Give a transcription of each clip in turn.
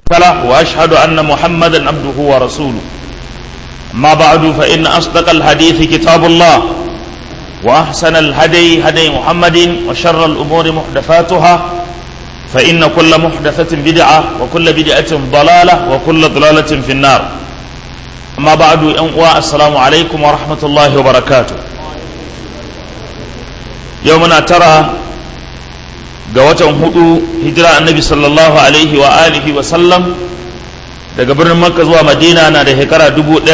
له وأشهد أن محمدا عبده ورسوله أما بعد فإن أصدق الحديث كتاب الله وأحسن الهدي هدي محمد وشر الأمور محدثاتها فإن كل محدثة بدعة وكل بدعة ضلالة وكل ضلالة في النار أما بعد أنواع السلام عليكم ورحمة الله وبركاته يومنا ترى قوة هدو هجرة النبي صلى الله عليه وآله وسلم daga birnin makka zuwa madina na da shekara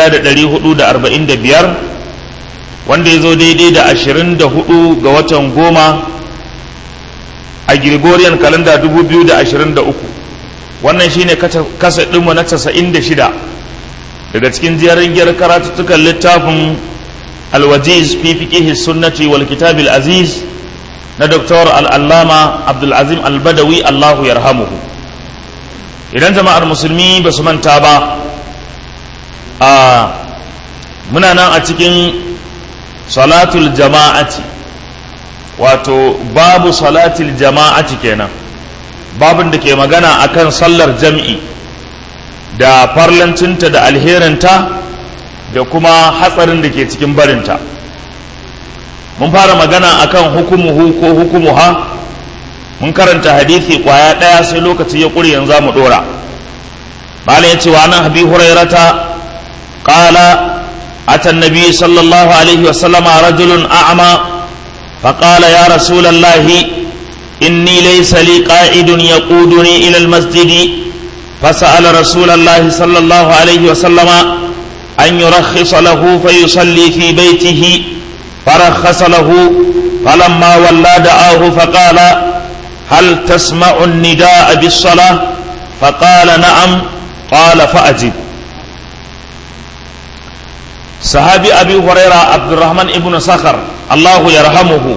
1445 wanda ya zo daidai da 24 ga watan goma a gregorian kalanda 2023 wannan shine kasa ɗinmu na 96 daga cikin jerin giyar karatuttukan littafin alwajiz fi fiqihi sunnati wal kitabil aziz na doktor al'allama abdulazim albadawi allahu yarhamuhu idan jama'ar musulmi ba su manta ba a muna nan a cikin salatul jama'ati wato babu salatul jama'ati kenan babin da ke magana akan sallar jam'i da farlancinta da alherinta da kuma hatsarin da ke cikin barinta mun fara magana akan hukumuhu ko hukumuha mun karanta hadisi kwaya ɗaya sai lokaci ya ƙuri yanzu mu ɗora bala ya ce wa nan habi hurairata ƙala ata nabi sallallahu alaihi wasallama rajulun a'ama فقال يا رسول الله إني ليس لي قائد يقودني إلى المسجد فسأل رسول الله صلى الله عليه وسلم أن يرخص له فيصلي في بيته فرخص له فلما ولى دعاه فقال هل تسمع النداء بالصلاة فقال نعم قال فأجب صحابي أبي هريرة عبد الرحمن ابن صخر الله يرحمه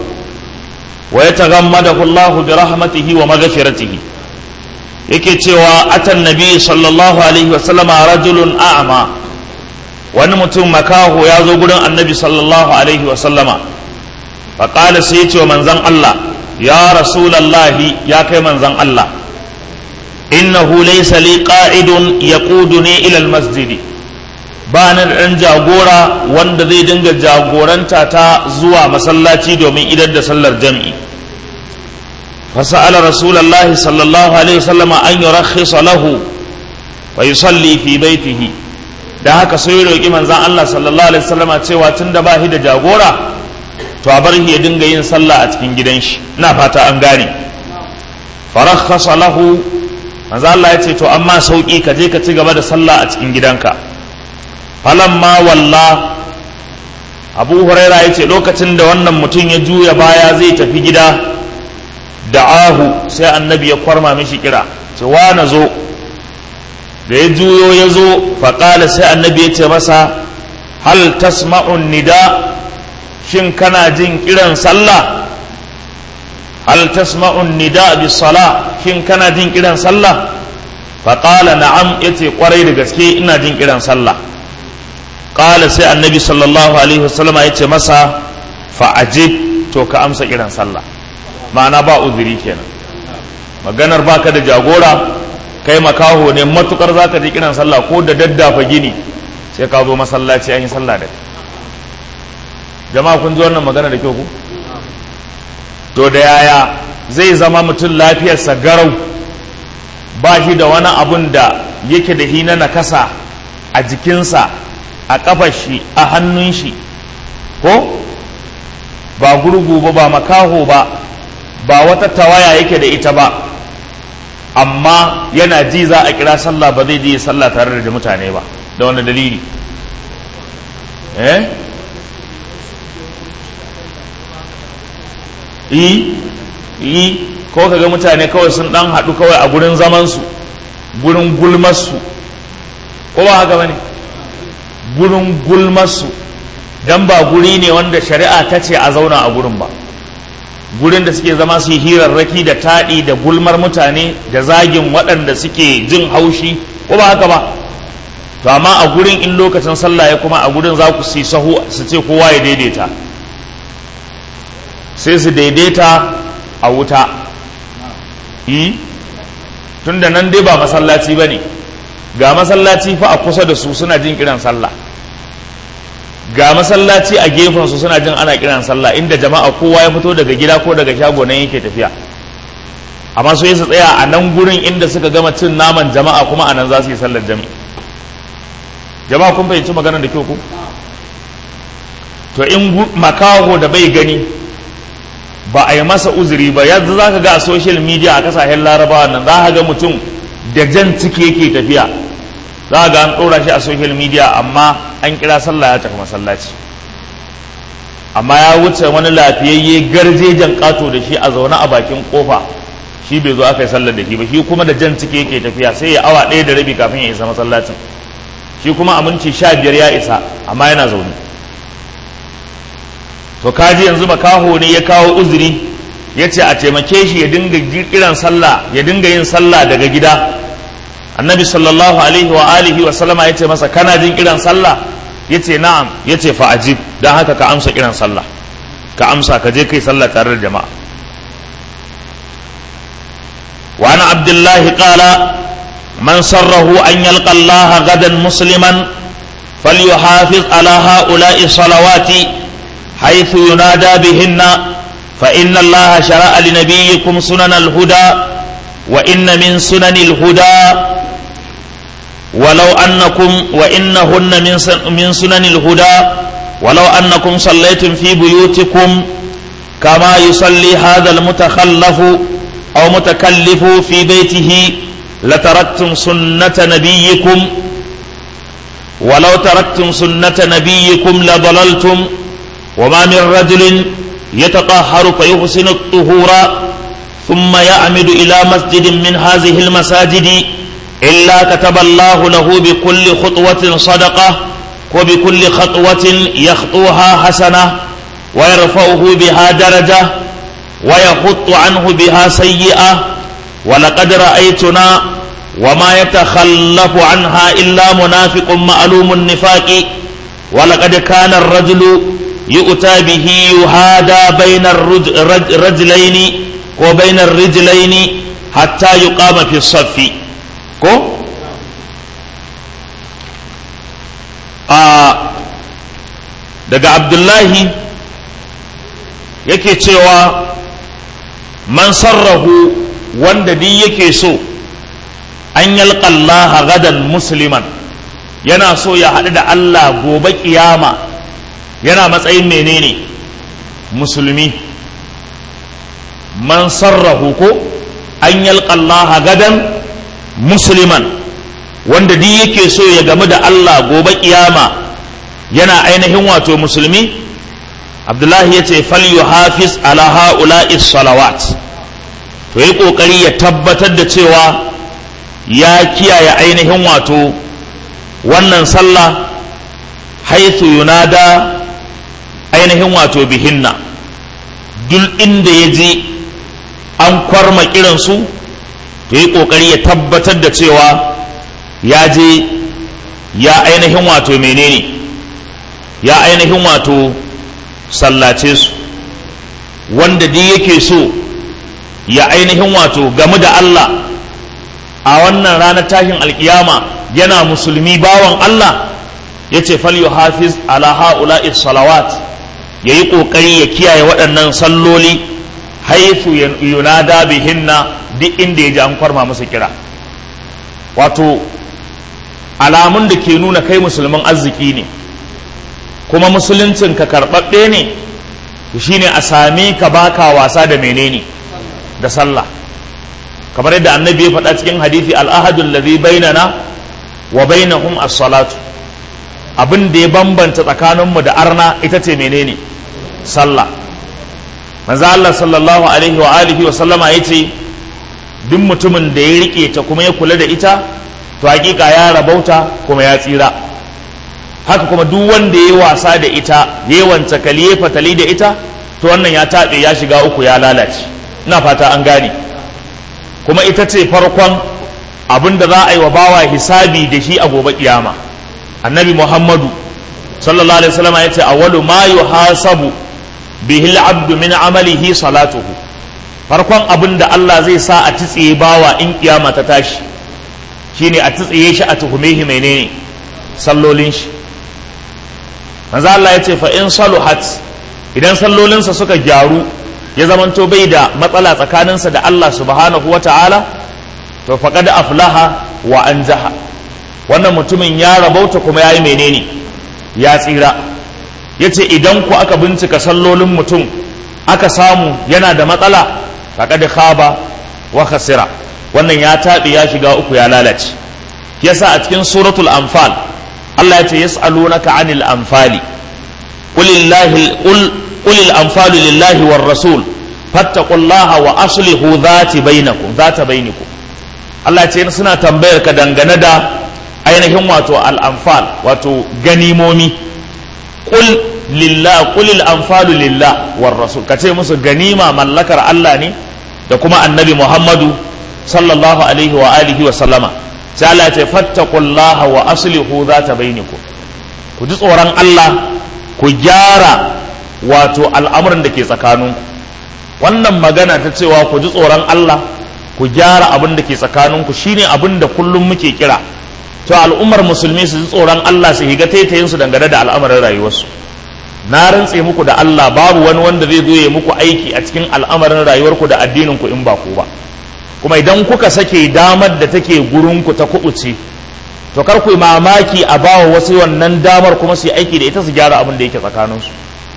ويتغمده الله برحمته ومغفرته yake cewa atan nabi sallallahu alaihi wasallama rajulun a'ma wani mutum makaho ya zo gurin annabi sallallahu alaihi wasallama faƙala sai ya ce wa manzan Allah ya rasulallahi ya kai manzan Allah innahu laysa li qa'idun yaquduni ila almasjidi ba ni da ɗan jagora wanda zai dinga jagoranta ta zuwa masallaci domin idar da sallar jam'i fasa'ala rasulallahi sallallahu alaihi wasallama an yurakhisa lahu fa yusalli fi baitihi da haka sai ya roki manzon Allah sallallahu alaihi wasallama cewa tunda ba shi da jagora to a bar shi ya dinga yin sallah a cikin gidan shi ina fata an gane farakhasa lahu manzon Allah ya ce to amma sauki ka je ka ci gaba da sallah a cikin gidanka falamma walla abu huraira ya ce lokacin da wannan mutum ya juya baya zai tafi gida da'ahu sai annabi ya kwarma mishi kira ce wa na zo da ya juyo ya zo faƙala sai annabi ya ce masa hal tasma'un nida shin kana jin kiran sallah hal tasma'un nida bis sala shin kana jin kiran sallah faƙala na'am yace kwarai da gaske ina jin kiran sallah ƙala sai annabi sallallahu alaihi wasallam ya ce masa fa'ajib to ka amsa kiran sallah ma'ana ba uzuri kenan maganar baka da jagora kai makaho ne matukar zaka ji kiran sallah ko da daddafa gini sai ka zo masallaci an yi sallah da jama'a kun ji wannan magana da kyau ku to da yaya zai zama mutum lafiyarsa garau ba shi da wani abun da yake da hina na kasa a jikinsa a ƙafar shi a hannun shi ko ba gurgu ba ba makaho ba ba wata tawaya yake da ita ba amma yana ji za a kira sallah ba zai je sallah tare da mutane ba da wani dalili eh yi yi ko kaga mutane kawai sun dan haɗu kawai a gurin zamansu gurin gulmarsu ko ba haka bane gurin gulmarsu dan ba guri ne wanda shari'a ta ce a zauna a gurin ba gurin da suke zama su yi hirarraki da taɗi da gulmar mutane da zagin waɗanda suke jin haushi ko ba haka ba to amma a gurin in lokacin sallah ya kuma a gurin za ku si sahu su ce kowa ya daidaita sai su daidaita a wuta yi tunda nan dai ba masallaci ba ne ga masallaci fa a kusa da su suna jin kiran sallah ga masallaci a gefen su suna jin ana kiran sallah inda jama'a kowa ya fito daga gida ko daga shago nan yake tafiya amma su su tsaya a nan gurin inda suka gama cin naman jama'a kuma a nan za su yi sallar jami'i jama'a kun fahimci maganar da kyau ku to in makaho da bai gani ba a yi masa uzuri ba yanzu za ka ga a social media a kasashen larabawa nan za ka ga mutum da jan ciki yake tafiya za ka ga an ɗora shi a social media amma an kira sallah ya tafi masallaci amma ya wuce wani lafiyayye garjejen ƙato da shi a zaune a bakin kofa shi bai zo aka yi sallar da shi ba shi kuma da jan ciki yake tafiya sai ya awa ɗaya da rabi kafin ya isa masallacin shi kuma a minti sha biyar ya isa amma yana zaune to kaji yanzu makaho ne ya kawo uzuri ya ce a taimake shi ya dinga kiran sallah ya dinga yin sallah daga gida annabi sallallahu alaihi wa alihi wa sallama ya ce masa kana jin kiran sallah ya ce na'am ya ce fa ajib don haka ka amsa kiran sallah ka amsa ka je kai sallah tare da jama'a وعن عبد الله قال من سره أن يلقى الله غدا مسلما فليحافظ على هؤلاء الصلوات حيث ينادى بهن فإن الله شرع لنبيكم سنن الهدى وإن من سنن الهدى ولو أنكم وإنهن من سنن الهدى ولو أنكم صليتم في بيوتكم كما يصلي هذا المتخلف أو متكلف في بيته لتركتم سنة نبيكم ولو تركتم سنة نبيكم لضللتم وما من رجل يتطهر فيحسن الطهور ثم يعمد إلى مسجد من هذه المساجد إلا كتب الله له بكل خطوة صدقة وبكل خطوة يخطوها حسنة ويرفعه بها درجة ويحط عنه بها سيئة ولقد رأيتنا وما يتخلف عنها إلا منافق معلوم النفاق ولقد كان الرجل يؤتى به يهادى بين الرجلين وبين الرجلين حتى يقام في الصف كو آه daga abdullahi yake cewa man sarrahu wanda duk yake so an yalƙallaha gadan musliman yana so ya haɗu da Allah gobe ƙiyama yana matsayin menene musulmi man sarrahu ko an yalƙallaha gadan musliman wanda duk yake so ya gamu da Allah gobe ƙiyama yana ainihin wato musulmi abdullahi ya ce falyu hafiz ala ha'ula'i salawat to yi ƙoƙari ya tabbatar da cewa ya kiyaye ainihin wato wannan sallah haithu yunada ainihin wato bihinna duk inda ya je an kwarma kiransu to yi ƙoƙari ya tabbatar da cewa ya je ya ainihin wato menene ya ainihin wato sallace su wanda duk yake so ya ainihin wato game da Allah a wannan ranar tashin alkiyama yana musulmi bawan Allah ya ce fal hafiz ala ha'ula'i salawat ya yi ƙoƙari ya kiyaye waɗannan salloli haifu yunada bihinna duk inda ya ji an kwarma musu kira wato alamun da ke nuna kai musulmin arziki ne kuma musuluncin ka karɓaɓɓe ne shine a same ka baka wasa da menene da sallah kamar yadda annabi ya faɗa cikin hadithi al'ahadul ladhi bainana wa bainahum as-salatu abin da ya bambanta tsakaninmu da arna ita ce menene sallah manzo Allah sallallahu alaihi wa alihi wa sallama yace duk mutumin da ya rike ta kuma ya kula da ita to hakika ya rabauta kuma ya tsira haka kuma duk wanda ya wasa da ita ya wance kaliye fatali da ita to wannan ya taɓe ya shiga uku ya lalace ina fata an gane kuma ita ce farkon abin da za a yi wa bawa hisabi da shi a gobe kiyama annabi muhammadu sallallahu alaihi wasallam ya ce awwalu ma yuhasabu bihi al-abdu min amalihi salatuhu farkon abin da Allah zai sa a tsitsiye bawa in kiyama ta tashi shine a tsitsiye shi a tuhume shi menene sallolin shi manzo Allah ya ce fa in saluhat idan sallolinsa suka gyaru ya zamanto bai da matsala tsakaninsa da Allah subhanahu wata'ala to faqad aflaha wa anjaha wannan mutumin ya rabauta kuma yayi menene ya tsira yace idan ku aka bincika sallolin mutum aka samu yana da matsala faqad khaba wa khasira wannan ya taɓi ya shiga uku ya lalace yasa a cikin suratul anfal Allah ya ce yas'alunaka 'anil anfali qulillahi qul qulil anfalu lillahi war rasul fattaqullaha wa aslihu dhati bainakum dhata bainakum Allah ya ce suna tambayar ka dangane da ainihin wato al-anfal wato ganimomi qul lillah qulil anfalu lillah war rasul kace musu ganima mallakar Allah ne da kuma annabi Muhammadu sallallahu alaihi wa alihi wa sallama sai Allah ya ce fattaqullaha wa aslihu zata bainakum ku ji tsoron Allah ku gyara wato al'amuran da ke tsakaninku wannan magana ta cewa ku ji tsoron Allah ku gyara abin da ke tsakaninku shine abin da kullum muke kira to al'ummar musulmi su ji tsoron Allah su higa taitayin su dangane da al'amarin rayuwarsu na rantse muku da Allah babu wani wanda zai zo ya muku aiki a cikin al'amarin rayuwarku da addininku in ba ku ba kuma idan kuka sake damar da take gurinku ta kubuce to kar ku mamaki a bawa wasu wannan damar kuma su yi aiki da ita su gyara abin da yake tsakaninsu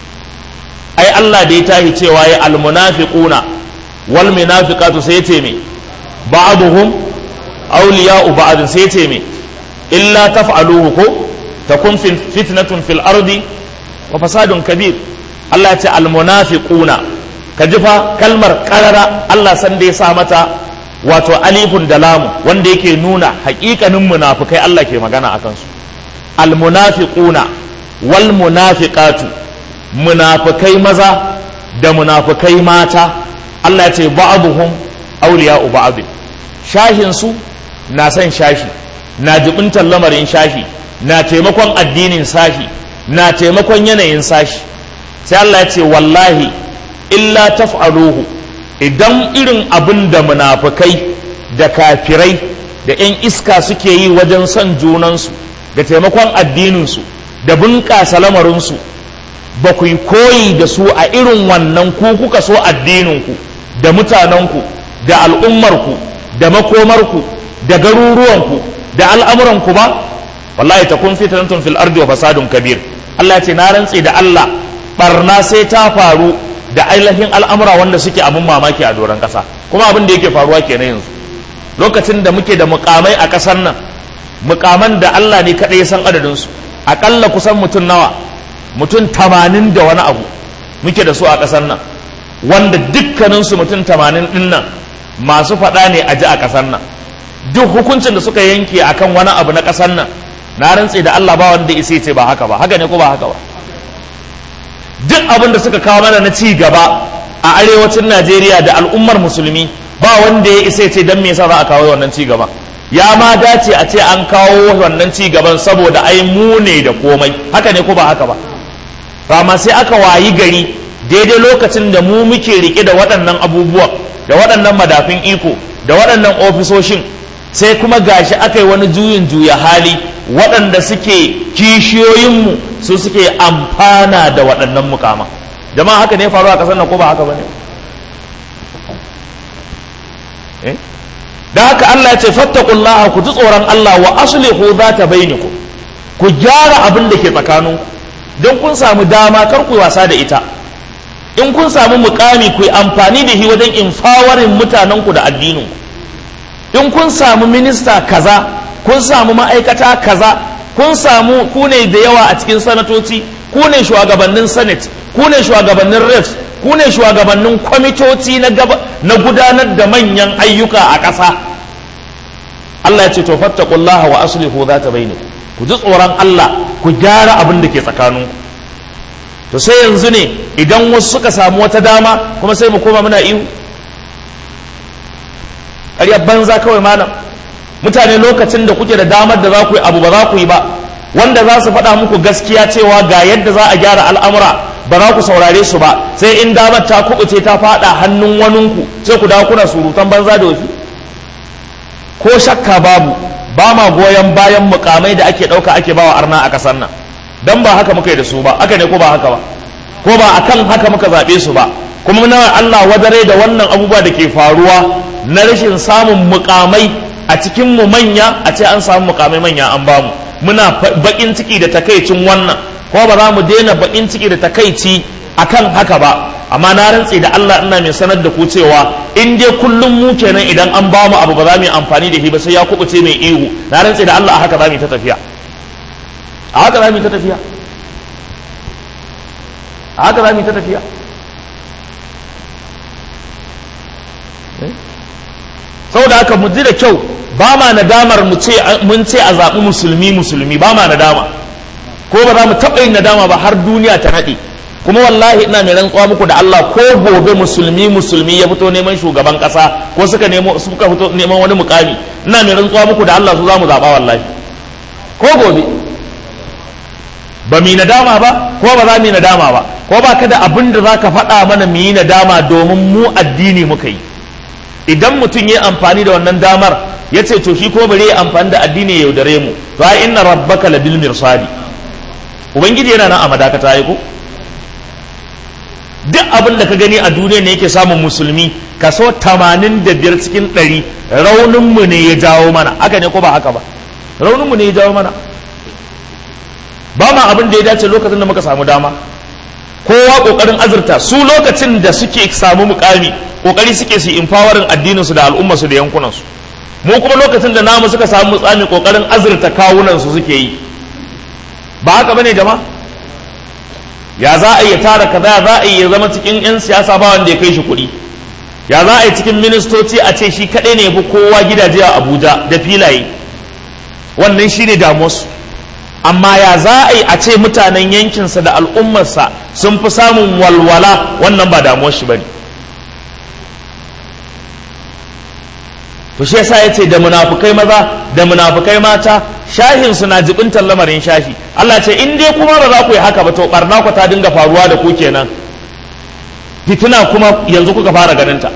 ai Allah da ya tahi cewa ya almunafiquna wal munafiqatu sai ya ce me ba'duhum awliya'u ba'd sai ya ce me illa taf'aluhu ko takun fitnatun fil ardi wa fasadun kabir Allah ya ce almunafiquna ka ji fa kalmar karara Allah san da ya sa mata wato alifun da lamu wanda yake nuna haƙiƙanin munafukai Allah ke magana a kansu almunafiquna wal munafiqatu munafukai maza da munafukai mata Allah ya ce ba'dhum awliya'u ba'd shahin su na son shashi na jibintar lamarin shashi na taimakon addinin sashi na taimakon yanayin sashi sai Allah ya ce wallahi illa taf'aluhu idan irin abin da munafukai da kafirai da 'yan iska suke yi wajen son junansu da taimakon addininsu da bunƙasa lamarinsu ba ku yi koyi da su a irin wannan ku kuka so addininku da mutanenku da al'ummarku da makomarku da garuruwanku da al'amuranku ba wallahi ta kun fitnatun fil ardi wa fasadun kabir Allah ya ce na rantse da Allah barna sai ta faru da ainihin al'amura wanda suke abin mamaki a doron ƙasa kuma abin da yake faruwa kenan yanzu lokacin da muke da mukamai a ƙasar nan mukaman da Allah ne kaɗai ya san adadinsu aƙalla kusan mutum nawa mutum tamanin da wani abu muke da su a ƙasar nan wanda dukkaninsu mutum tamanin ɗin nan masu faɗa ne a ji a ƙasar nan duk hukuncin da suka yanke akan wani abu na ƙasar nan na rantse da Allah ba wanda isa ce ba haka ba haka ne ko ba haka ba duk abin da suka kawo mana na ci gaba a arewacin Najeriya da al'ummar musulmi ba wanda ya isa ce don me yasa za a kawo wannan ci gaba ya ma dace a ce an kawo wannan ci gaban saboda ai mu ne da komai haka ne ko ba haka ba amma sai aka wayi gari daidai lokacin da mu muke rike da waɗannan abubuwan da waɗannan madafin iko da waɗannan ofisoshin sai kuma gashi aka yi wani juyin juya hali waɗanda suke kishiyoyinmu su suke amfana da waɗannan mukama jama'a haka ne faru a ƙasar nan ko ba haka ba ne da haka Allah ya ce fattakullaha ku ji tsoron Allah wa aslihu zata bainakum ku gyara abin da ke tsakaninku don kun samu dama kar ku wasa da ita in kun samu mukami ku yi amfani da shi wajen infawarin mutanenku da addininku in kun samu minista kaza kun samu ma'aikata kaza kun samu ku ne da yawa a cikin sanatoci ku ne shugabannin senate ku ne shugabannin reps ku ne shugabannin kwamitoci na gudanar da manyan ayyuka a ƙasa Allah ya ce to fattaqullaha wa aslihu zata bainakum ku ji tsoron Allah ku gyara abin da ke tsakaninku to sai yanzu ne idan wasu suka samu wata dama kuma sai mu koma muna ihu ƙaryar banza kawai malam mutane lokacin da kuke da damar da za ku yi abu ba za ku yi ba wanda za su faɗa muku gaskiya cewa ga yadda za a gyara al'amura ba za ku saurare su ba sai in damar ta kubuce ta fada hannun waninku sai ku dawo kuna surutan banza da wafi ko shakka babu ba ma goyon bayan mukamai da ake ɗauka ake bawa arna a ƙasar nan dan ba haka muka yi da su ba aka ne ko ba haka ba ko ba akan haka muka zaɓe su ba kuma muna Allah wadare da wannan abubuwa da ke faruwa na rashin samun mukamai a cikin mu manya a ce an samu mukamai manya an bamu muna bakin ciki da takaicin wannan ko ba za mu daina bakin ciki da takaici akan haka ba amma na rantse da Allah ina mai sanar da ku cewa in dai kullum mu kenan idan an bamu abu ba za mu yi amfani da shi ba sai ya kubuce mai ihu na rantse da Allah a haka za mu yi ta tafiya a haka za mu yi ta tafiya a haka za mu yi ta tafiya saboda haka mu ji da kyau ba ma nadamar mu ce mun ce a zaɓi musulmi musulmi ba ma nadama ko ba za mu taɓa yin nadama ba har duniya ta naɗe kuma wallahi ina mai rantsuwa muku da Allah ko gobe musulmi musulmi ya fito neman shugaban ƙasa ko suka nemo suka fito neman wani mukami ina mai rantsuwa muku da Allah su za mu zaɓa wallahi ko gobe ba mu yi nadama ba ko ba za mu yi nadama ba ko ba ka da abin da za ka faɗa mana mu yi nadama domin mu addini muka yi idan mutum ya amfani da wannan damar ya ce to shi ko bari ya amfani da addini ya yaudare mu to ai inna rabbaka labil mirsadi ubangiji yana nan a madakata ya ko duk abin da ka gani a duniya ne yake samun musulmi kaso 85 cikin 100 raunin mu ne ya jawo mana haka ne ko ba haka ba raunin mu ne ya jawo mana ba ma abin da ya dace lokacin da muka samu dama kowa kokarin azurta su lokacin da suke samu mukami kokari suke su empowering addinin su da al'umma su da yankunan su mu kuma lokacin da namu suka samu mutsami kokarin azurta kawunan su suke yi ba haka bane jama'a ya za a yi tara kaza za a yi ya zama cikin yan siyasa ba wanda ya kai shi kuɗi ya za a yi cikin ministoci a ce shi kaɗai ne fi kowa gidaje a abuja da filaye wannan shi ne damuwarsu amma ya za a yi a ce mutanen yankinsa da al'ummarsa sun fi samun walwala wannan ba damuwar shi ba ne to shi yasa yace da munafukai maza da munafukai mata shahin suna jibintar lamarin shahi Allah ce in dai kuma ba za ku yi haka ba to barna ku ta dinga faruwa da ku kenan fitina kuma yanzu kuka fara ganin ta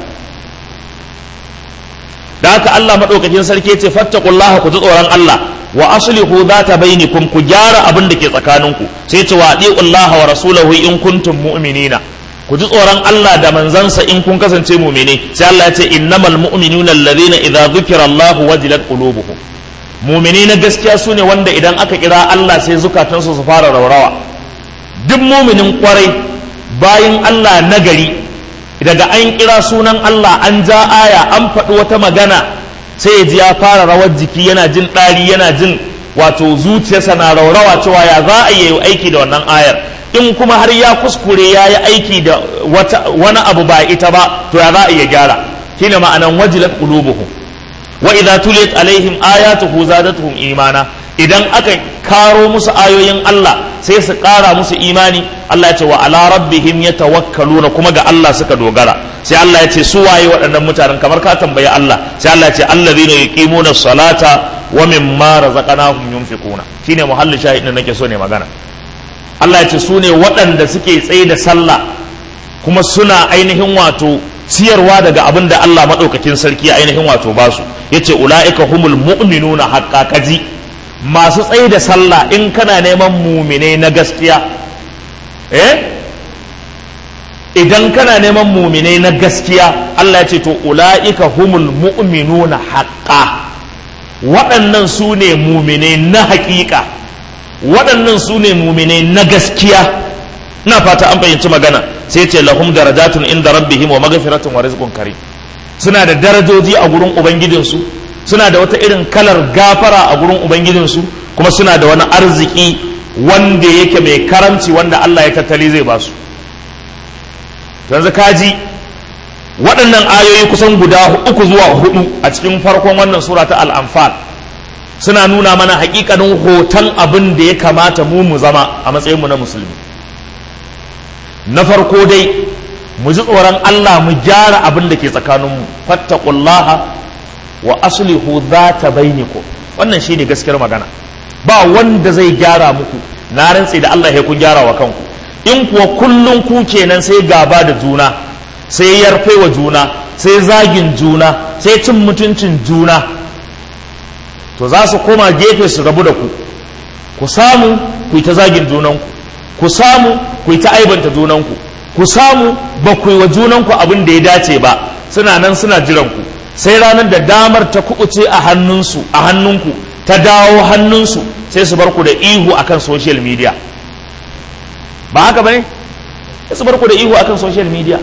da haka Allah madaukakin sarki yace fattaqullaha ku ji tsoron Allah wa aslihu zata bainakum ku gyara abin da ke tsakaninku sai ce wa atiullaha wa rasulahu in kuntum mu'minina ku ji tsoron Allah da manzansa in kun kasance mumine sai Allah ya ce innamal mu'minuna alladhina idza dhukira Allahu wajilat qulubuhum mumine na gaskiya sune wanda idan aka kira Allah sai zukatansu su fara raurawa duk muminin kwarai bayin Allah nagari daga an kira sunan Allah an ja aya an faɗi wata magana sai ya ji ya fara rawar jiki yana jin ɗari yana jin wato zuciyarsa na raurawa cewa ya za a yi aiki da wannan ayar in kuma har ya kuskure ya yi aiki da wani abu ba ita ba to ya za a iya gyara shine ma'anan wajilat qulubuhum wa idza tuliyat alaihim ayatuhu zadatuhum imana idan aka karo musu ayoyin Allah sai su kara musu imani Allah ya ce wa ala rabbihim yatawakkaluna kuma ga Allah suka dogara sai Allah ya ce su waye waɗannan mutanen kamar ka tambayi Allah sai Allah ya ce allazina yuqimuna salata wa mimma razaqnahum yunfiquna shine muhallin shahidin nake so ne magana Allah ya ce su ne waɗanda suke tsaye da sallah kuma suna ainihin wato ciyarwa daga abin da Allah maɗaukakin sarki ainihin wato ba su ya ce ula'ika humul mu'minuna haƙƙa kaji masu tsaye da sallah in kana neman mumine na gaskiya eh idan kana neman mumine na gaskiya Allah ya ce to ula'ika humul mu'minuna haƙƙa waɗannan su ne mumine na haƙiƙa waɗannan su ne muminai na gaskiya na fata an fahimci magana sai ce lahum darajatun inda rabbihim wa maghfiratun wa rizqun karim suna da darajoji a gurin ubangijinsu suna da wata irin kalar gafara a gurin ubangijinsu kuma suna da wani arziki wanda yake mai karamci wanda Allah ya tattali zai basu yanzu kaji waɗannan ayoyi kusan guda uku zuwa hudu a cikin farkon wannan sura ta al-anfal suna nuna mana hakikanin hoton abin da ya kamata mu mu zama a matsayinmu na musulmi na farko dai mu ji tsoron Allah mu gyara abin da ke tsakaninmu fattaqullaha wa aslihu dhata bainakum wannan shine gaskiyar magana ba wanda zai gyara muku na rantsi da Allah ya kun gyara wa kanku in kuwa kullum ku kenan sai gaba da juna sai yarfe wa juna sai zagin juna sai cin mutuncin juna to za su koma gefe su rabu da ku ku samu ku yi ta zagin junanku ku samu ku yi ta aibanta junanku ku samu ba ku yi wa junanku abin da ya dace ba suna nan suna jiran ku sai ranar da damar ta kuɓuce a hannunsu a hannunku ta dawo hannunsu sai su bar ku da ihu akan social media ba haka ba ne sai su bar ku da ihu akan social media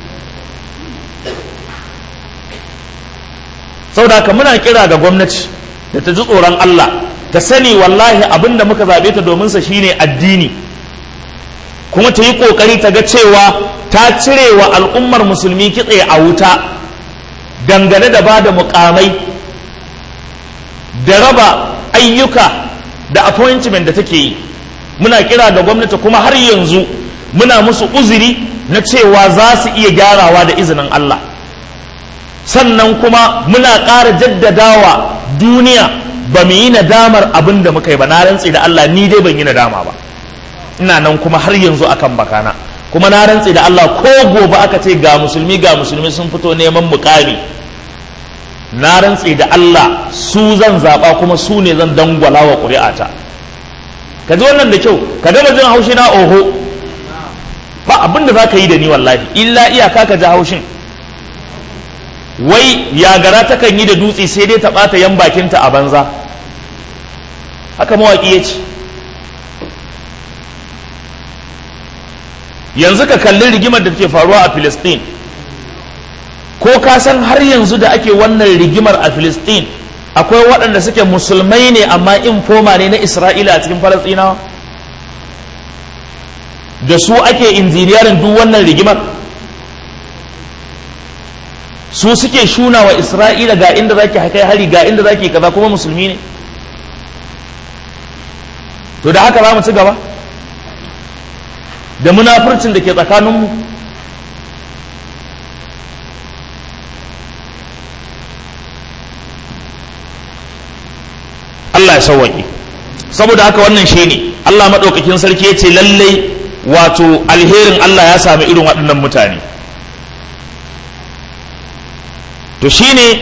saboda haka muna kira ga gwamnati da ta ji tsoron Allah ta sani wallahi abin da muka zaɓe ta domin sa shine addini kuma ta yi ƙoƙari ta ga cewa ta cire wa al'ummar musulmi kitse a wuta dangane da ba da mukamai da raba ayyuka da appointment da take yi muna kira ga gwamnati kuma har yanzu muna musu uzuri na cewa za su iya gyarawa da izinin Allah sannan kuma muna ƙara jaddadawa duniya ba mu yi nadamar abin da muka yi ba na rantse da Allah ni dai ban yi nadama ba ina nan kuma har yanzu akan bakana kuma na rantse da Allah ko gobe aka ce ga musulmi ga musulmi sun fito neman mukami na rantse da Allah su zan zaɓa kuma su ne zan dangwala wa ƙuri'ata ka ji wannan da kyau ka gama jin haushi na oho ba abin da za ka yi da ni wallahi illa iyaka ka ji haushin wai yagara takan yi da dutse sai dai ta ɓata yan bakinta a banza haka mawaƙi ya ce yanzu ka kalli rigimar da take faruwa a Filistin ko ka san har yanzu da ake wannan rigimar a Filistin akwai waɗanda suke musulmai ne amma infoma ne na Isra'ila a cikin Falastinawa da su ake injiniyarin duk wannan rigimar su suke shuna wa Isra'ila ga inda zaki kai hari ga inda zaki kaza kuma musulmi ne to da haka za mu ci gaba da munafurcin da ke tsakaninmu Allah ya sauwaƙe saboda haka wannan shi ne Allah maɗaukakin sarki ya ce lallai wato alherin Allah ya sami irin waɗannan mutane to shi ne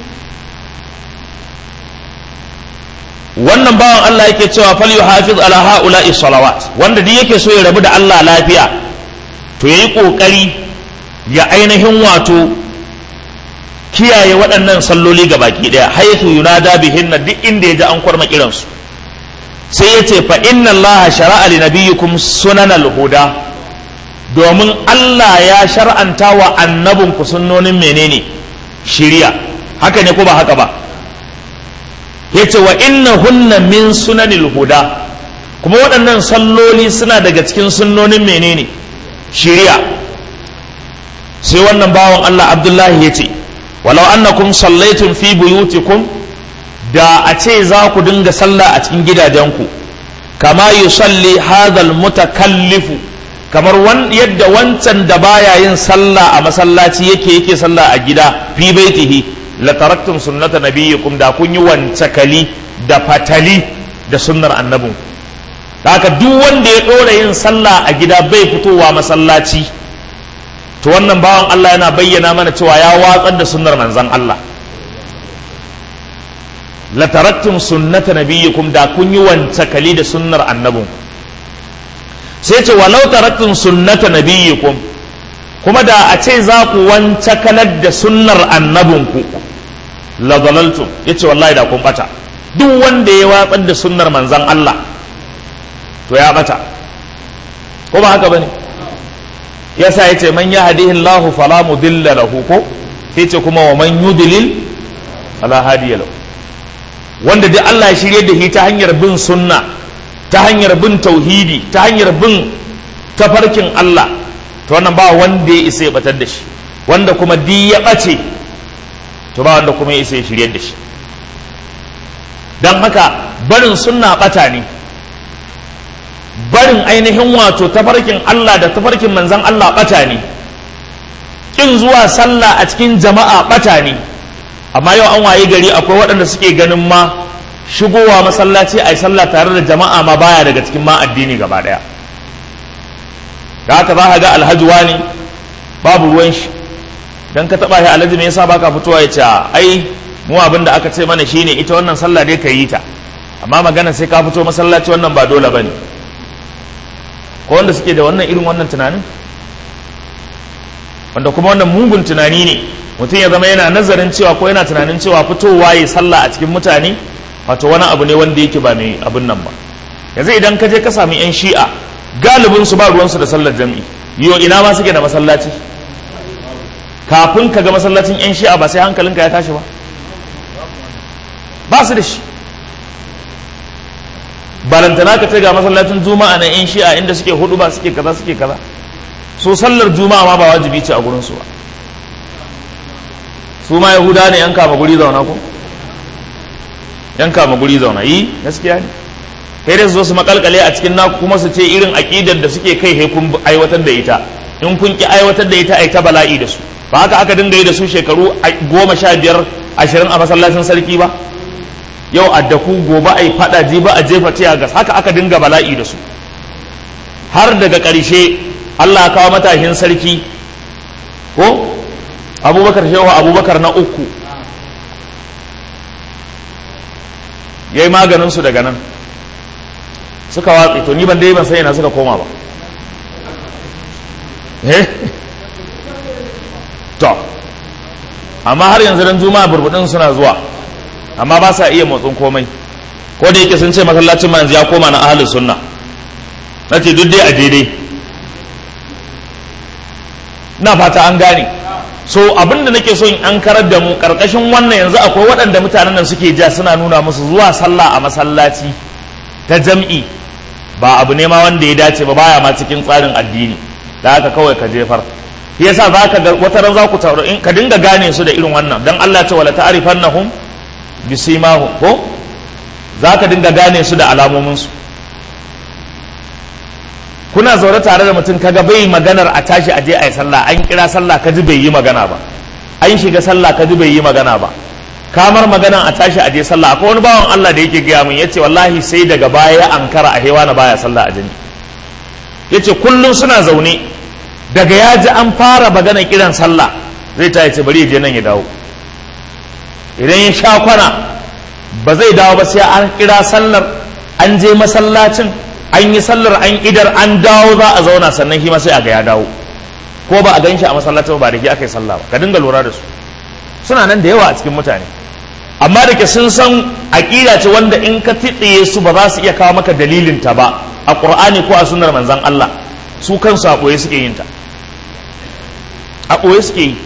wannan bawan Allah yake cewa fal yuhafiz ala haula'i salawat wanda duk yake so ya rabu da Allah lafiya to yayi kokari ya ainihin wato kiyaye waɗannan salloli ga baki daya haythu yunada bihin duk inda yaji an kwarma kiran su sai yace fa inna Allah shara'a li nabiyyikum sunanal huda domin Allah ya shar'anta wa annabinku sunnonin menene shiriya haka ne ko ba haka ba yace wa inna hunna min sunanil huda kuma waɗannan salloli suna daga cikin sunnonin menene shiriya sai wannan bawan Allah Abdullahi yace walau annakum sallaitum fi buyutikum da a ce za ku dinga sallah a cikin gidajenku kama yusalli hadhal mutakallifu kamar yadda wancan da baya yin sallah a masallaci yake yake sallah a gida fi baitihi la taraktum sunnata nabiyyikum da kun yi wancakali da fatali da sunnar annabin haka duk wanda ya ɗora yin sallah a gida bai fitowa masallaci to wannan bawan Allah yana bayyana mana cewa ya watsar da sunnar manzon Allah la taraktum sunnata nabiyyikum da kun yi wancakali da sunnar annabin sai ce walau taraktum sunnata nabiyyikum kuma da a ce za ku wancakalar da sunnar annabinku la dalaltum yace wallahi da kun bata duk wanda ya watsar da sunnar manzon Allah to ya bata ko ba haka bane yasa yace man yahdihi Allah fala mudilla lahu ko sai ce kuma wa man yudlil fala hadiya lahu wanda duk Allah ya shirye da shi ta hanyar bin sunna ta hanyar bin tauhidi ta hanyar bin tafarkin Allah to wannan ba wanda ya isa ya batar da shi wanda kuma di ya ɓace to ba wanda kuma ya isa ya shirye da shi don haka barin sunna ɓata ne barin ainihin wato tafarkin Allah da tafarkin manzan Allah ɓata ne ƙin zuwa sallah a cikin jama'a ɓata ne amma yau an waye gari akwai waɗanda suke ganin ma shigowa masallaci a yi sallah tare da jama'a ma baya daga cikin ma addini gaba ɗaya da haka za ka ga alhaji wani babu ruwan shi dan ka taba shi alhaji me yasa baka fitowa ya ce ai mu abin da aka ce mana shine ita wannan sallah dai ka yi ta amma magana sai ka fito masallaci wannan ba dole bane ko wanda suke da wannan irin wannan tunanin wanda kuma wannan mugun tunani ne mutum ya zama yana nazarin cewa ko yana tunanin cewa fitowa ya sallah a cikin mutane wato wani abu ne wanda yake ba mai abin nan ba yanzu idan ka je ka sami yan shi'a galibin su ba ruwansu da sallar jam'i yo ina ma suke da masallaci kafin ka ga masallacin yan shi'a ba sai hankalinka ya tashi ba ba su da shi barantana ka ce ga masallacin juma'a na yan shi'a inda suke hudu ba suke kaza suke kaza so sallar juma'a ma ba wajibi ce a gurin su ba su ma yahuda ne yan kama guri zauna ko yan kama guri zauna yi gaskiya ne kai da su zo su makalkale a cikin naku kuma su ce irin aƙidar da suke kai he kun aiwatar da ita in kun ki aiwatar da ita ai ta bala'i da su ba haka aka dinga yi da su shekaru goma sha biyar ashirin a masallacin sarki ba yau a daku gobe ai fada ji ba a jefa tiya gas haka aka dinga bala'i da su har daga ƙarshe Allah ya kawo matahin sarki ko abubakar shehu abubakar na uku ya yi maganinsu daga nan suka watsi to ni ban dai ban sai na suka koma ba to amma har yanzu dan juma'a burbudin suna zuwa amma ba sa iya motsin komai ko da yake sun ce masallacin ma yanzu ya koma na ahlus sunna na ce duk dai a daidai na fata an gane so abinda nake so in an karar da mu karkashin wannan yanzu akwai waɗanda mutanen nan suke ja suna nuna musu zuwa sallah a masallaci ta jam'i ba abu ne ma wanda ya dace ba baya ma cikin tsarin addini da haka kawai ka jefar yasa za ka ga wata ran za ku tauro in ka dinga gane su da irin wannan dan Allah ce wala ta'rifannahum bisimahum ko za ka dinga gane su da alamomin su kuna zaune tare da mutum kaga bai maganar a tashi aje a yi sallah an kira sallah kaji bai yi magana ba an shiga sallah kaji bai yi magana ba kamar maganan a tashi aje sallah akwai wani bawan Allah da yake gaya min yace wallahi sai daga baya ya ankara a hewa na baya sallah a jini yace kullum suna zaune daga ya ji an fara magana kiran sallah zai ta yace bari ya je nan ya dawo idan ya sha kwana ba zai dawo ba sai an kira sallar an je masallacin an yi sallar an idar an dawo za a zauna sannan shi ma sai a ga ya dawo ko ba a gan shi a masallacin ba da shi aka yi sallah ba ka dinga lura da su suna nan da yawa a cikin mutane amma da ke sun san aƙida ce wanda in ka tiɗiye su ba za su iya kawo maka dalilin ta ba a ƙur'ani ko a sunnar manzan Allah su kansu a ɓoye suke yin ta a ɓoye suke yi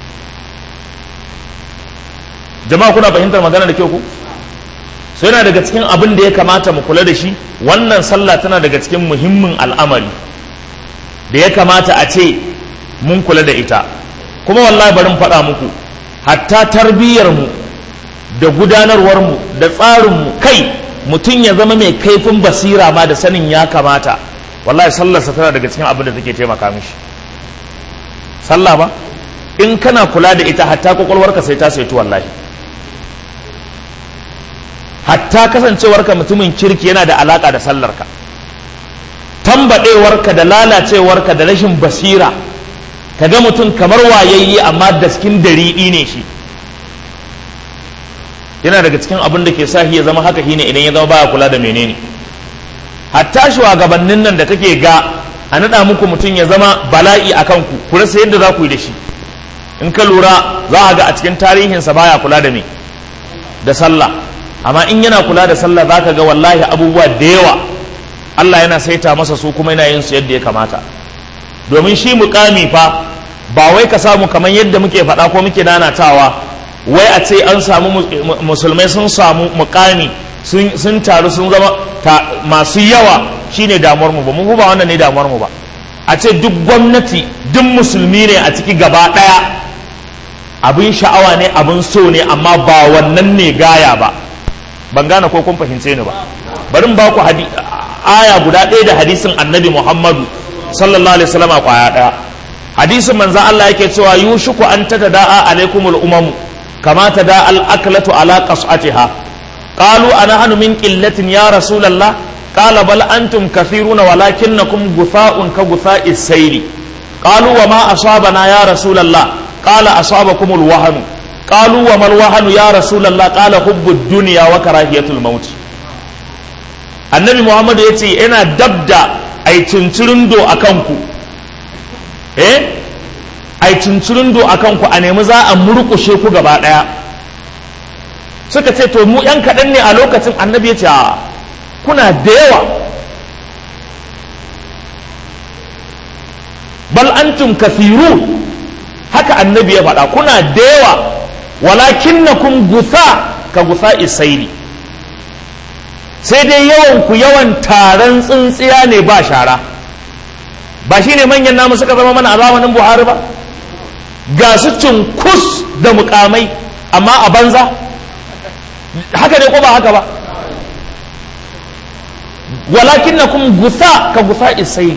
jama'a kuna fahimtar magana da kyau ku sai yana daga cikin abin da ya kamata mu kula da shi wannan sallah tana daga cikin muhimmin al'amari da ya kamata a ce mun kula da ita kuma wallahi bari faɗa muku hatta tarbiyyarmu da gudanarwarmu da tsarinmu kai mutum ya zama mai kaifin basira ma da sanin ya kamata wallahi sallarsa tana daga cikin abin da take taimaka mishi sallah ba in kana kula da ita hatta kwakwalwarka sai ta saitu wallahi hatta kasancewarka mutumin kirki yana da alaka da sallarka tambadewarka da lalacewarka da rashin basira ka ga mutum kamar wayayye amma daskin dariɗi ne shi yana daga cikin abin da ke sahi ya zama haka shine idan ya zama baya kula da menene hatta shugabannin nan da kake ga a naɗa muku mutum ya zama bala'i a kanku ku rasa yadda za ku yi da shi in ka lura za a ga a cikin tarihinsa baya kula da me da sallah amma in yana kula da sallah za ka ga wallahi abubuwa da yawa Allah yana saita masa su kuma yana yin su yadda ya kamata domin shi mukami fa ba wai ka samu kamar yadda muke faɗa ko muke nanatawa wai a ce an samu musulmai sun samu mukami sun taru sun zama masu yawa shine damuwar mu ba mu ba wannan ne damuwar mu ba a ce duk gwamnati duk musulmi ne a ciki gaba ɗaya abin sha'awa ne abin so ne amma ba wannan ne gaya ba ban gane ko kun fahimce ni ba bari ba ku aya guda ɗaya da hadisin annabi muhammadu sallallahu alaihi wasallam kwaya ɗaya hadisin manzo Allah yake cewa yushiku an tatada'a alaikumul umamu kama tada al aklatu ala qas'atiha qalu ana hanu min qillatin ya rasulullah qala bal antum kathiruna walakinnakum gutha'un ka gutha'is sayli qalu wa ma asabana ya rasulullah qala asabakum alwahn qalu wa mal wahn ya rasulullah qala hubbud dunya wa karahiyatul maut annabi muhammad yace yana dabda ai cincirindo akan ku eh ai cincirindo akan ku a nemi za a murkushe ku gaba daya suka ce to mu yan kaɗan ne a lokacin annabi ya ce kuna da yawa bal antum kathirun haka annabi ya faɗa kuna da yawa walakin na kun gusa ka gusa isaili sai dai yawan ku yawan taron tsintsiya ne ba shara ba shi ne manyan namu suka zama mana a zamanin buhari ba ga su cunkus da mukamai amma a banza haka ne ko ba haka ba walakin na kun gusa ka gusa isai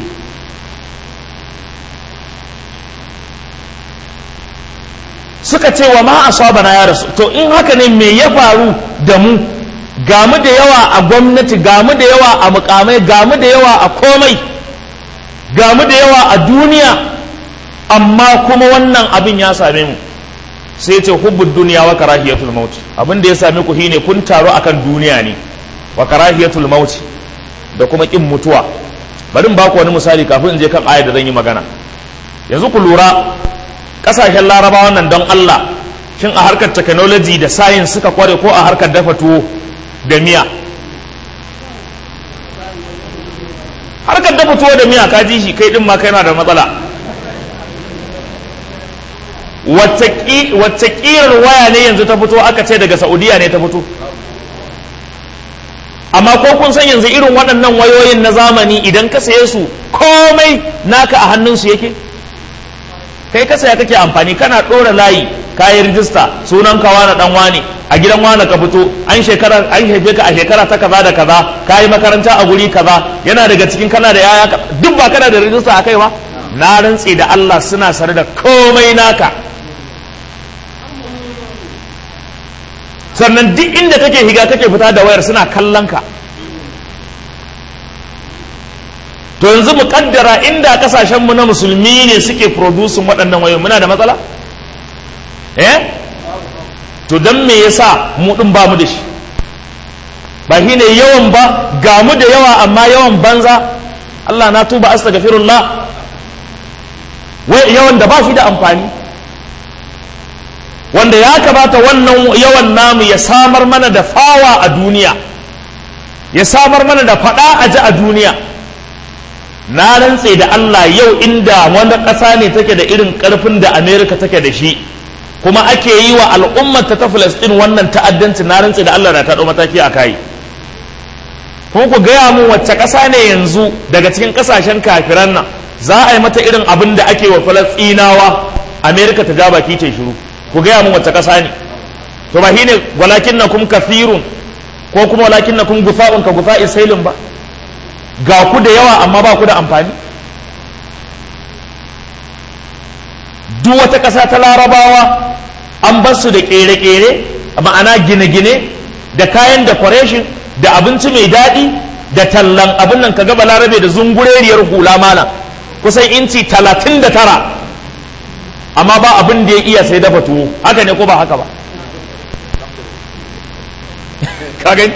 suka ce wa ma asabana ya rasu to in haka ne me ya faru da mu gamu da yawa a gwamnati gamu da yawa a mukamai gamu da yawa a komai gamu da yawa a duniya amma kuma wannan abin ya same mu sai ce hubbud duniya wa karahiyatul maut abin da ya same ku shine kun taro akan duniya ne wa karahiyatul maut da kuma kin mutuwa bari in ba ku wani misali kafin in je kan ayar da zan yi magana yanzu ku lura kasashen larabawa nan don Allah shin a harkar technology da science suka kware ko a harkar dafa tuwo da miya harkar dafa tuwo da miya ka ji shi kai din ma kai na da matsala wacce kirar waya ne yanzu ta fito aka ce daga saudiya ne ta fito amma ko kun san yanzu irin waɗannan wayoyin na zamani idan ka saye su komai naka a hannunsu yake kai ka saya kake amfani kana ɗora layi kayi rijista sunan ka wani dan wani a gidan wani ka fito an shekara an haife ka a shekara ta kaza da kaza kayi makaranta a guri kaza yana daga cikin kana da yaya duk ba kana da rijista a kai ba na rantse da Allah suna sare da komai naka sannan duk inda kake higa kake fita da wayar suna kallon ka to yanzu mu kaddara inda kasashenmu na musulmi ne suke producing waɗannan wayoyi muna da matsala eh to don me yasa mu ɗin ba mu da shi ba shi ne yawan ba ga mu da yawa amma yawan banza Allah na tuba astaghfirullah wai yawan da ba shi da amfani wanda ya kamata wannan yawan namu ya samar mana da fawa a duniya ya samar mana da fada a ji a duniya na rantse da Allah yau inda wani ƙasa ne take da irin ƙarfin da Amerika take da shi kuma ake yi wa al'ummata ta Filistin wannan ta'addanci na rantse da Allah na ta mataki a kai kuma ku gaya mu wacce ƙasa ne yanzu daga cikin ƙasashen kafiran nan za a yi mata irin abin da ake wa Falastinawa Amerika ta ja baki ta shiru ku gaya mun wacce ƙasa ne to ba shine walakin na kum kafirun ko kuma walakin na kum gufa'un ka gufa'i sailin ba ga ku da yawa amma ba ku da amfani duk wata ƙasa ta larabawa an bar su da ƙere-ƙere ma'ana gine-gine da kayan decoration da abinci mai daɗi da tallan abin nan ka gaba larabe da zungureriyar hula malam kusan inci talatin da tara amma ba abin da ya iya sai dafa tuwo haka ne ko ba haka ba ka gani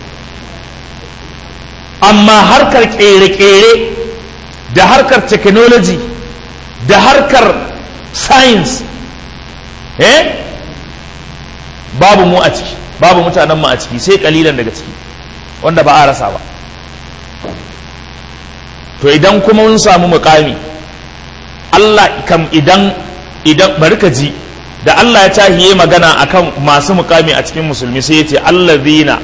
amma harkar kere-kere da harkar technology da harkar science eh babu mu a ciki babu mutanen mu a ciki sai kalilan daga ciki wanda ba a rasa ba to idan kuma mun samu mukami Allah kam idan idan bari ka ji da Allah ya tahiye magana akan masu mukami a cikin musulmi sai ya ce allazina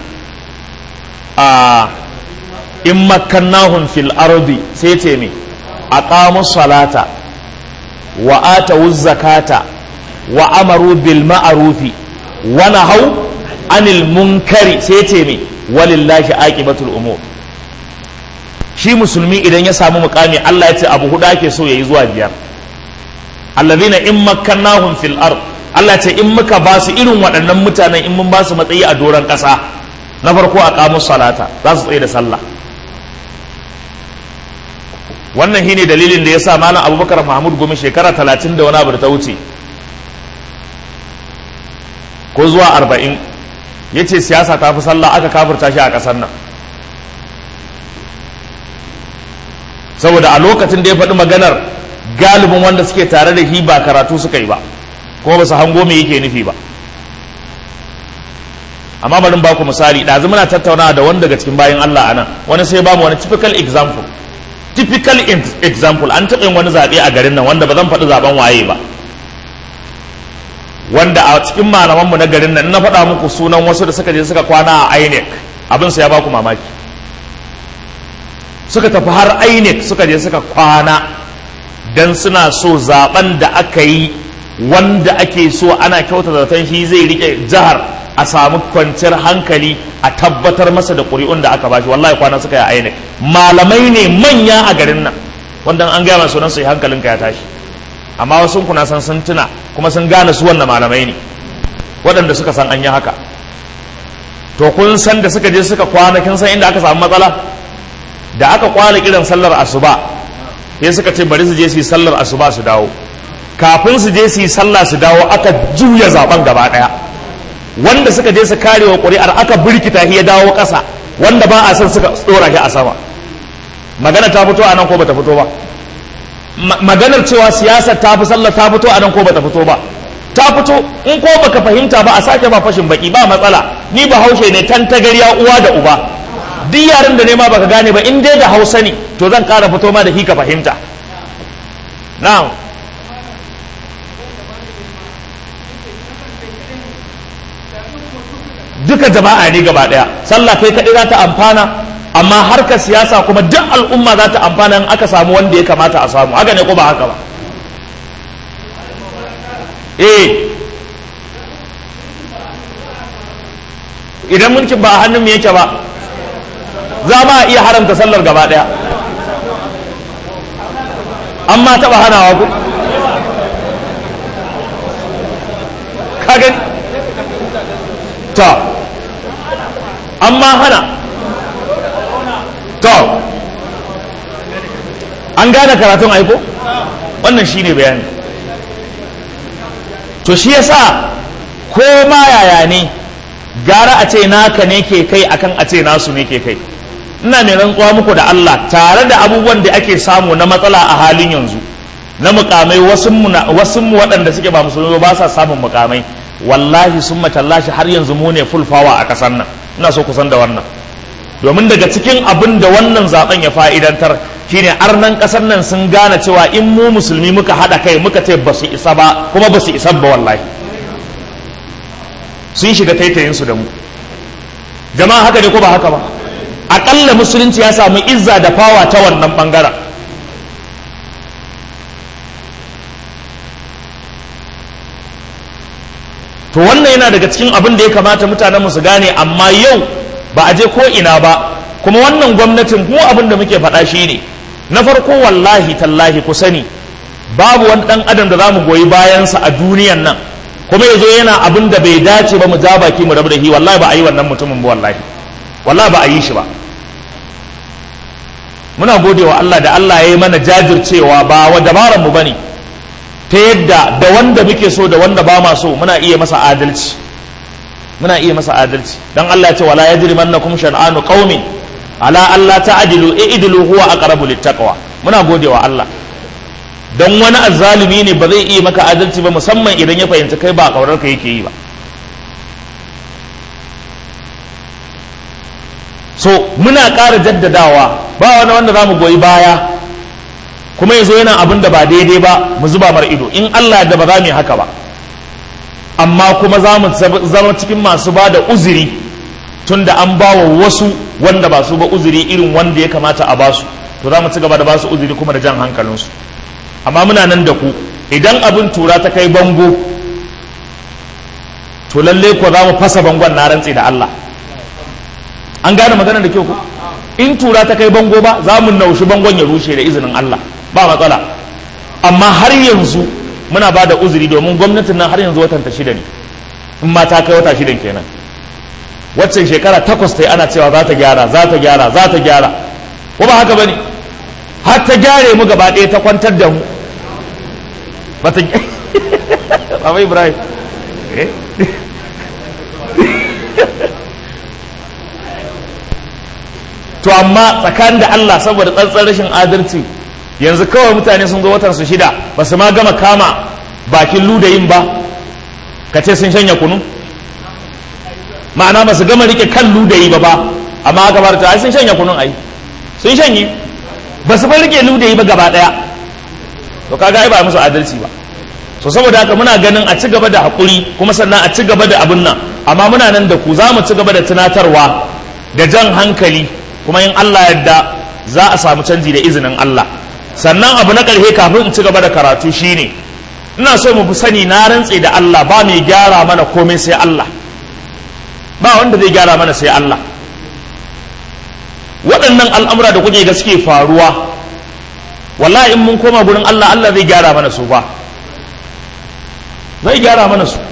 a in makkannahum fil ardi sai ce me aqamu salata wa atawu zakata wa amaru bil ma'rufi wa nahaw anil munkari sai ce me walillahi aqibatul umur shi musulmi idan ya samu mukami Allah ya ce abu hudu ake so yayi zuwa biyar allazina in makkannahum fil ard Allah ce in muka ba su irin waɗannan mutanen in mun ba su matsayi a doron ƙasa na farko a kamus salata za su tsaye da sallah wannan shine dalilin da ya sa malam abubakar mahmud gumi shekara talatin da wani abu da ta wuce ko zuwa arba'in ya ce siyasa ta fi sallah aka kafurta shi a ƙasar nan saboda a lokacin da ya faɗi maganar galibin wanda suke tare da shi ba karatu suka yi ba kuma ba su hango me yake nufi ba amma bari ba ku misali ɗazu muna tattaunawa da wani daga cikin bayan Allah anan wani sai ba mu wani typical example typical example an taɓa yin wani zaɓe a garin nan wanda ba zan faɗi zaɓen waye ba wanda a cikin malamanmu na garin nan na faɗa muku sunan wasu da suka je suka kwana a INEC abin su ya ba ku mamaki suka tafi har INEC suka je suka kwana dan suna so zaben da aka yi wanda ake so ana kyauta zaton shi zai rike jihar a samu kwanciyar hankali a tabbatar masa da ƙuri'un da aka bashi wallahi kwana suka yi aini malamai ne manya a garin nan wanda an gaya masu su hankalinka ya tashi amma wasu kuna san sun tuna kuma sun gane su wannan malamai ne waɗanda suka san an yi haka to kun san da suka je suka kwana kin san inda aka samu matsala da aka kwana kiran sallar asuba sai suka ce bari su je su yi sallar asuba su dawo kafin su je su yi sallah su dawo aka juya zaben gaba daya wanda suka je su kare wa ƙuri'ar aka birkita shi ya dawo ƙasa wanda ba a son suka tsora shi a sama magana ta fito a nan ko bata fito ba maganar cewa siyasar ta fi sallah ta fito a nan ko bata fito ba ta fito in ko baka fahimta ba a sake ba fashin baki ba matsala ni ba haushe ne tan tagariya uwa da uba duk yaren da nema baka gane ba in dai da hausa ne to zan kara fito ma da shi ka fahimta na'am duka jama'a ne gaba daya sallah kai kaɗai za ta amfana amma harkar siyasa kuma duk al'umma za ta amfana in aka samu wanda ya kamata a samu haka ne ko ba haka ba eh idan mulkin ba a hannun mu yake ba za ma iya haramta sallar gaba daya amma taba hanawa ku ka gani to amma hana to an gane karatun aiko wannan shine bayani to shi yasa ko ma yaya ne gara a ce naka ne ke kai akan a ce nasu ne ke kai ina mai rantsuwa muku da Allah tare da abubuwan da ake samu na matsala a halin yanzu na mukamai wasu mu waɗanda suke ba musulmi ba sa samun mukamai wallahi sun matallashi har yanzu mu ne fulfawa a ƙasar nan ina so kusan da wannan domin daga cikin abin da wannan zaben ya fa'idantar shine arnan ƙasar nan sun gane cewa in mu musulmi muka haɗa kai muka ce ba su isa ba kuma ba su isa ba wallahi sun shiga taitayinsu da mu jama'a haka ne ko ba haka ba aƙalla musulunci ya samu izza da fawa ta wannan ɓangaren to wannan yana daga cikin abin da ya kamata mutanen su gane amma yau ba a je ko ina ba kuma wannan gwamnatin mu abin da muke faɗa shi ne na farko wallahi tallahi ku sani babu wani ɗan adam da za mu goyi bayansa a duniyan nan kuma ya zo yana abin da bai dace ba mu ja baki mu rabu da shi wallahi ba a yi wannan mutumin ba wallahi wallahi ba a yi shi ba muna gode wa Allah da Allah ya yi mana jajircewa ba wa dabaran mu bane ta yadda da wanda muke so da wanda ba ma so muna iya masa adalci muna iya masa adalci dan Allah ya ce wala yajrimannakum shan'anu qaumin ala alla ta'dilu i'dilu huwa aqrabu littaqwa muna gode wa Allah dan wani azzalumi ne ba zai iya maka adalci ba musamman idan ya fahimci kai ba kaurar ka yake yi ba so muna ƙara jaddadawa ba wani wanda za mu goyi baya kuma ya zo yana abin da ba daidai ba mu zuba mar ido in Allah da ba za mu yi haka ba amma kuma za mu zama cikin masu ba da uzuri tun da an ba wa wasu wanda ba su ba uzuri irin wanda ya kamata a basu to za mu ci gaba da ba su uzuri kuma da jan hankalinsu amma muna nan da ku idan abin tura ta kai bango to lalle ko za mu fasa bangon na rantse da Allah an gane magana da kyau ko in tura ta kai bango ba za mu naushi bangon ya rushe da izinin Allah ba matsala amma har yanzu muna ba da uzuri domin gwamnatin nan har yanzu watan ta shida ne in ma ta kai wata shidan kenan waccan shekara takwas ta yi ana cewa za ta gyara za ta gyara za ta gyara ko ba haka bane har ta gyare mu gaba ɗaya ta kwantar da mu bata Baba Ibrahim to amma tsakanin da Allah saboda tsantsan rashin adalci yanzu kawai mutane sun zo watan su shida ba su ma gama kama bakin ludayin ba ka ce sun shanya kunu ma'ana ba su gama rike kan ludayi ba ba amma aka fara ta sun shanya kunun ai sun shanye ba su rike ludayi ba gaba daya to kaga ai ba musu adalci ba so saboda haka muna ganin a ci gaba da hakuri kuma sannan a ci gaba da abin nan amma muna nan da ku za mu ci gaba da tunatarwa da jan hankali kuma in Allah yadda za a samu canji da izinin Allah sannan abu na ƙarshe kafin in ci gaba da karatu shine ina so mu fi sani na rantse da Allah ba mai gyara mana komai sai Allah ba wanda zai gyara mana sai Allah waɗannan al'amura da kuke ga suke faruwa wallahi in mun koma gurin Allah Allah zai gyara mana su ba zai gyara mana su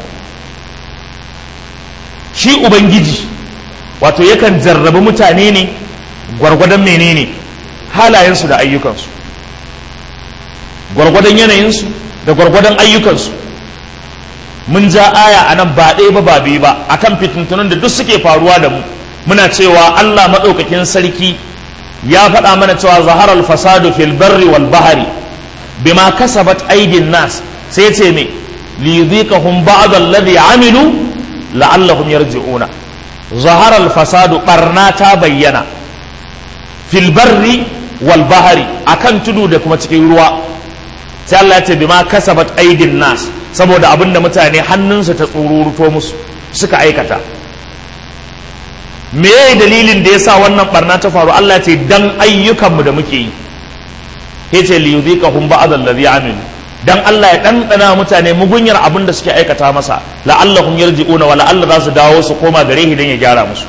shi ubangiji wato yakan jarrabi mutane ne gwargwadon menene halayensu da ayyukansu gwargwadon yanayinsu da gwargwadon ayyukansu mun ja aya a nan ba ɗaya ba ba biyu ba akan fitintunan da duk suke faruwa da mu muna cewa Allah maɗaukakin sarki ya faɗa mana cewa zaharar fasadu fil barri wal bahari bima kasabat aidin nas sai ce me li yudhiqahum ba'd alladhi amilu la'allahum yarji'una zaharar fasadu barna ta bayyana fil barri wal bahari akan tudu da kuma cikin ruwa sai Allah ya ce bima kasabat aidin nas saboda abinda mutane hannunsu ta tsururuto musu suka aikata me dalilin da yasa wannan barna ta faru Allah ya ce dan ayyukanmu da muke yi yace li yudhiqahum ba'd alladhi amilu dan Allah ya ɗanɗana mutane mugunyar abin da suke aikata masa la'allahum yarji'una wa la'alla za su dawo su koma gare shi dan ya gyara musu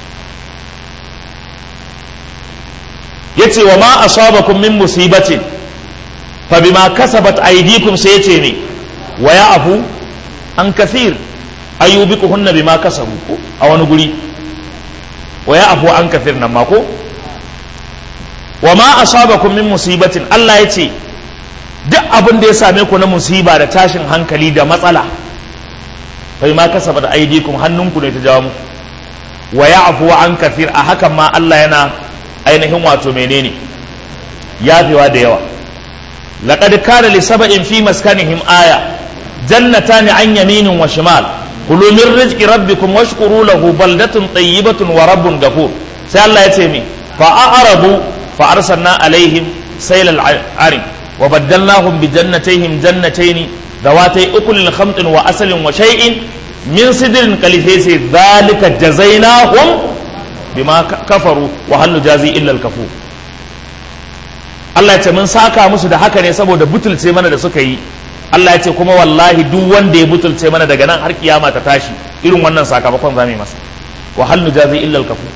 yace wa ma asabakum min musibatin fa bima kasabat aydikum sai yace ne wa ya'fu an kathir ayyubikuhunna bima kasabu ko a wani guri wa ya'fu an kathir nan ma ko wa ma asabakum min musibatin Allah yace duk abin da ya same ku na musiba da tashin hankali da matsala bai ma kasabat aydikum hannunku ne ta jawo muku wa ya'fu an kathir a hakan ma Allah yana ainihin wato menene yafewa da yawa laqad kana li sab'in fi maskanihim aya jannatan an yaminin wa shimal kulu min rizqi rabbikum washkuru lahu baldatun tayyibatun wa rabbun ghafur sai Allah ya ce mi fa a'rabu fa arsalna alaihim saylal arim wa baddalnahum bi jannatayhim jannatayn ذواتي أكل خمط وأسل وشيء من سدر قليل ذلك جزيناهم bima kafaru wa hal jazi illa al-kafur Allah ya ce mun saka musu da haka ne saboda butulce mana da suka yi Allah ya ce kuma wallahi duk wanda ya butulce mana daga nan har kiyama ta tashi irin wannan sakamakon zamu yi masa wa hal jazi illa al-kafur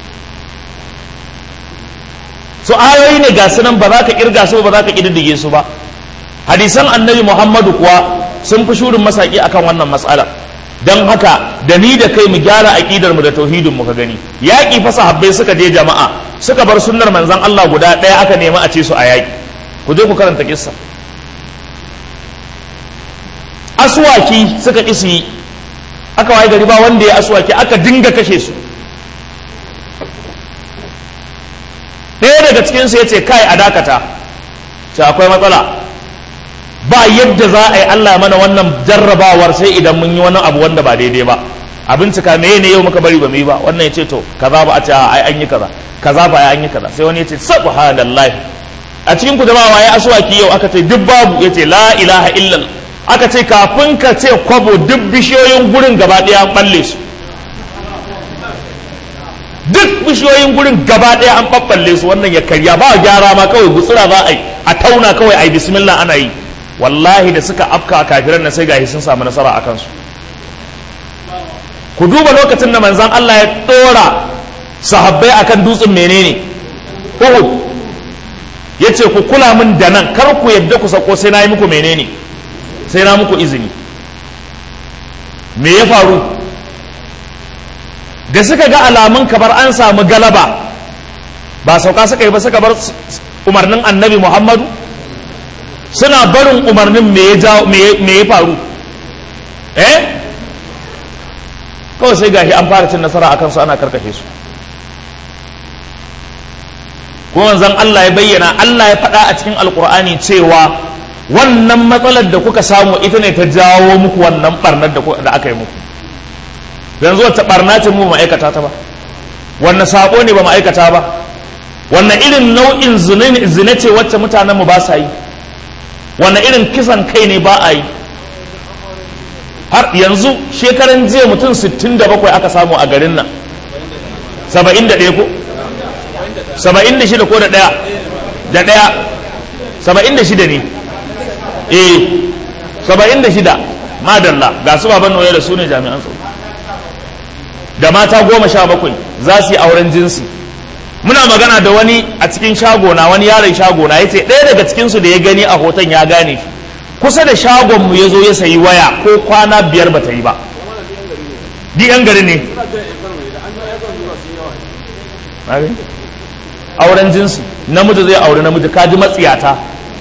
so ayoyi ne ga sunan ba za ka kirga su ba za ka kididdige su ba hadisan annabi Muhammadu kuwa sun fi shurin masaki akan wannan matsala don haka da ni da kai mu gyara aƙidar mu da tauhidin mu ka gani yaƙi fa sahabbai suka je jama'a suka bar sunnar manzon Allah guda ɗaya aka nemi a ce su a yaƙi ku je ku karanta kissa aswaki suka ƙi su yi aka waye gari ba wanda ya aswaki aka dinga kashe su ɗaya daga cikinsu ya ce kai a dakata ce akwai matsala ba yadda za a yi Allah mana wannan jarrabawar sai idan mun yi wani abu wanda ba daidai ba a bincika me ne yau muka bari ba mu yi ba wannan ya ce to kaza ba a ce ai an yi kaza kaza ba ai an yi kaza sai wani ya ce subhanallahi a cikin ku jama'a waye aswaki yau aka ce duk babu ya ce la ilaha illal aka ce kafin ka ce kwabo duk bishiyoyin gurin gaba ɗaya an balle su duk bishiyoyin gurin gaba ɗaya an ɓaɓɓalle su wannan ya karya ba gyara ma kawai gutsura za a yi a tauna kawai a yi bismillah ana yi wallahi da suka afka a kafiran na sai gashi sun samu nasara a kansu ku duba lokacin da manzan Allah ya ɗora sahabbai akan dutsen menene Uhud ya ce ku kula min da nan kar ku yadda ku sako sai na yi muku menene sai na muku izini me ya faru da suka ga alamun kamar an samu galaba ba sauka suka yi ba suka bar umarnin annabi muhammadu suna barin umarnin me ya faru eh kawai sai gashi an fara cin nasara a kansu ana karkashe su kuma zan Allah ya bayyana Allah ya faɗa a cikin alkur'ani cewa wannan matsalar da kuka samu ita ne ta jawo muku wannan barnar da aka yi muku yanzu wata barna ce mu ma'aikata ta ba wannan sabo ne ba ma'aikata ba wannan irin nau'in zina ce wacce mutanen mu ba sa yi wannan irin kisan kai ne ba a yi har yanzu shekaran jiya mutum 67 aka samu a garin nan 71 ko 76 ko da daya da daya 76 ne eh 76 madalla ga su baban noye da su ne jami'an tsaro da mata goma sha bakwai za su yi auren jinsi muna magana da wani a cikin shagona wani yaron shagona ya ce ɗaya daga cikinsu da ya gani a hoton ya gane shi kusa da shagonmu ya zo ya sayi waya ko kwana biyar ba ta yi ba di yan gari ne auren jinsi namiji zai auri namiji kaji matsiyata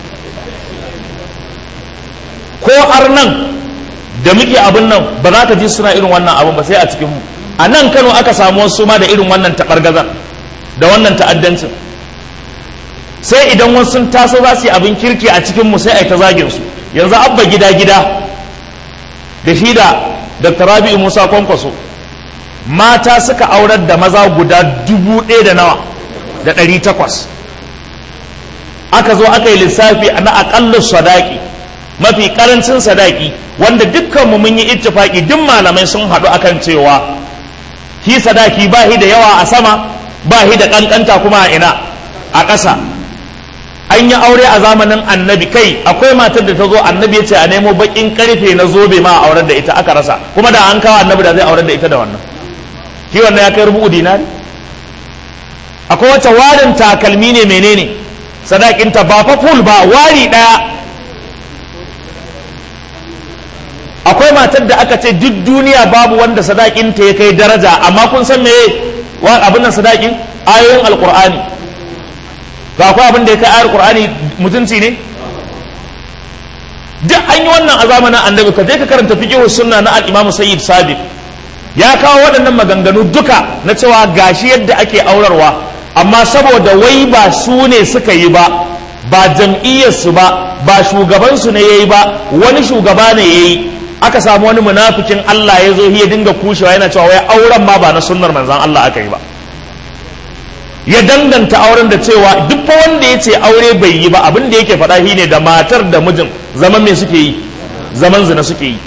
ko arnan da muke abin nan ba za ka ji suna irin wannan abin ba sai a cikinmu a nan kano aka samu wasu ma da irin wannan taɓargazar da wannan ta'addancin sai idan wasu sun taso za su yi abin kirki a cikinmu sai a yi ta zagin su yanzu abba gida gida da shi da dr rabi'u musa kwankwaso mata suka aurar da maza guda dubu ɗaya da nawa da ɗari takwas aka zo aka yi lissafi na aƙallar sadaki mafi ƙarancin sadaki wanda dukkanmu mun yi ittifaki duk malamai sun haɗu akan cewa shi sadaki ba shi da yawa a sama ba shi da ƙanƙanta kuma a ina a ƙasa an yi aure a zamanin annabi kai akwai matar da ta zo annabi ya ce a nemo bakin karfe na zobe ma a auren da ita aka rasa kuma da an kawo annabi da zai auren da ita da wannan shi wannan ya kai rubu dinari akwai wacce warin takalmi ne menene sadakinta ba fa full ba wari daya akwai matar da aka ce duk duniya babu wanda sadakinta ya kai daraja amma kun san me abin nan sadakin ayoyin alkur'ani ga akwai abin da ya kai ayar qur'ani mutunci ne duk an yi wannan a zamanin annabi ka je ka karanta fiqh sunna na al-imam sayyid sabiq ya kawo waɗannan maganganu duka na cewa gashi yadda ake aurarwa amma saboda wai ba su ne suka yi ba ba jam'iyyar su ba ba shugaban su ne yayi ba wani shugaba ne yayi aka samu wani munafikin Allah ya zo ya dinga kushewa yana cewa wai auren ma ba na sunnar manzon Allah aka yi ba ya danganta auren da cewa duk fa wanda ya ce aure bai yi ba abin da yake faɗa shi ne da matar da mijin zaman me suke yi zaman zina suke yi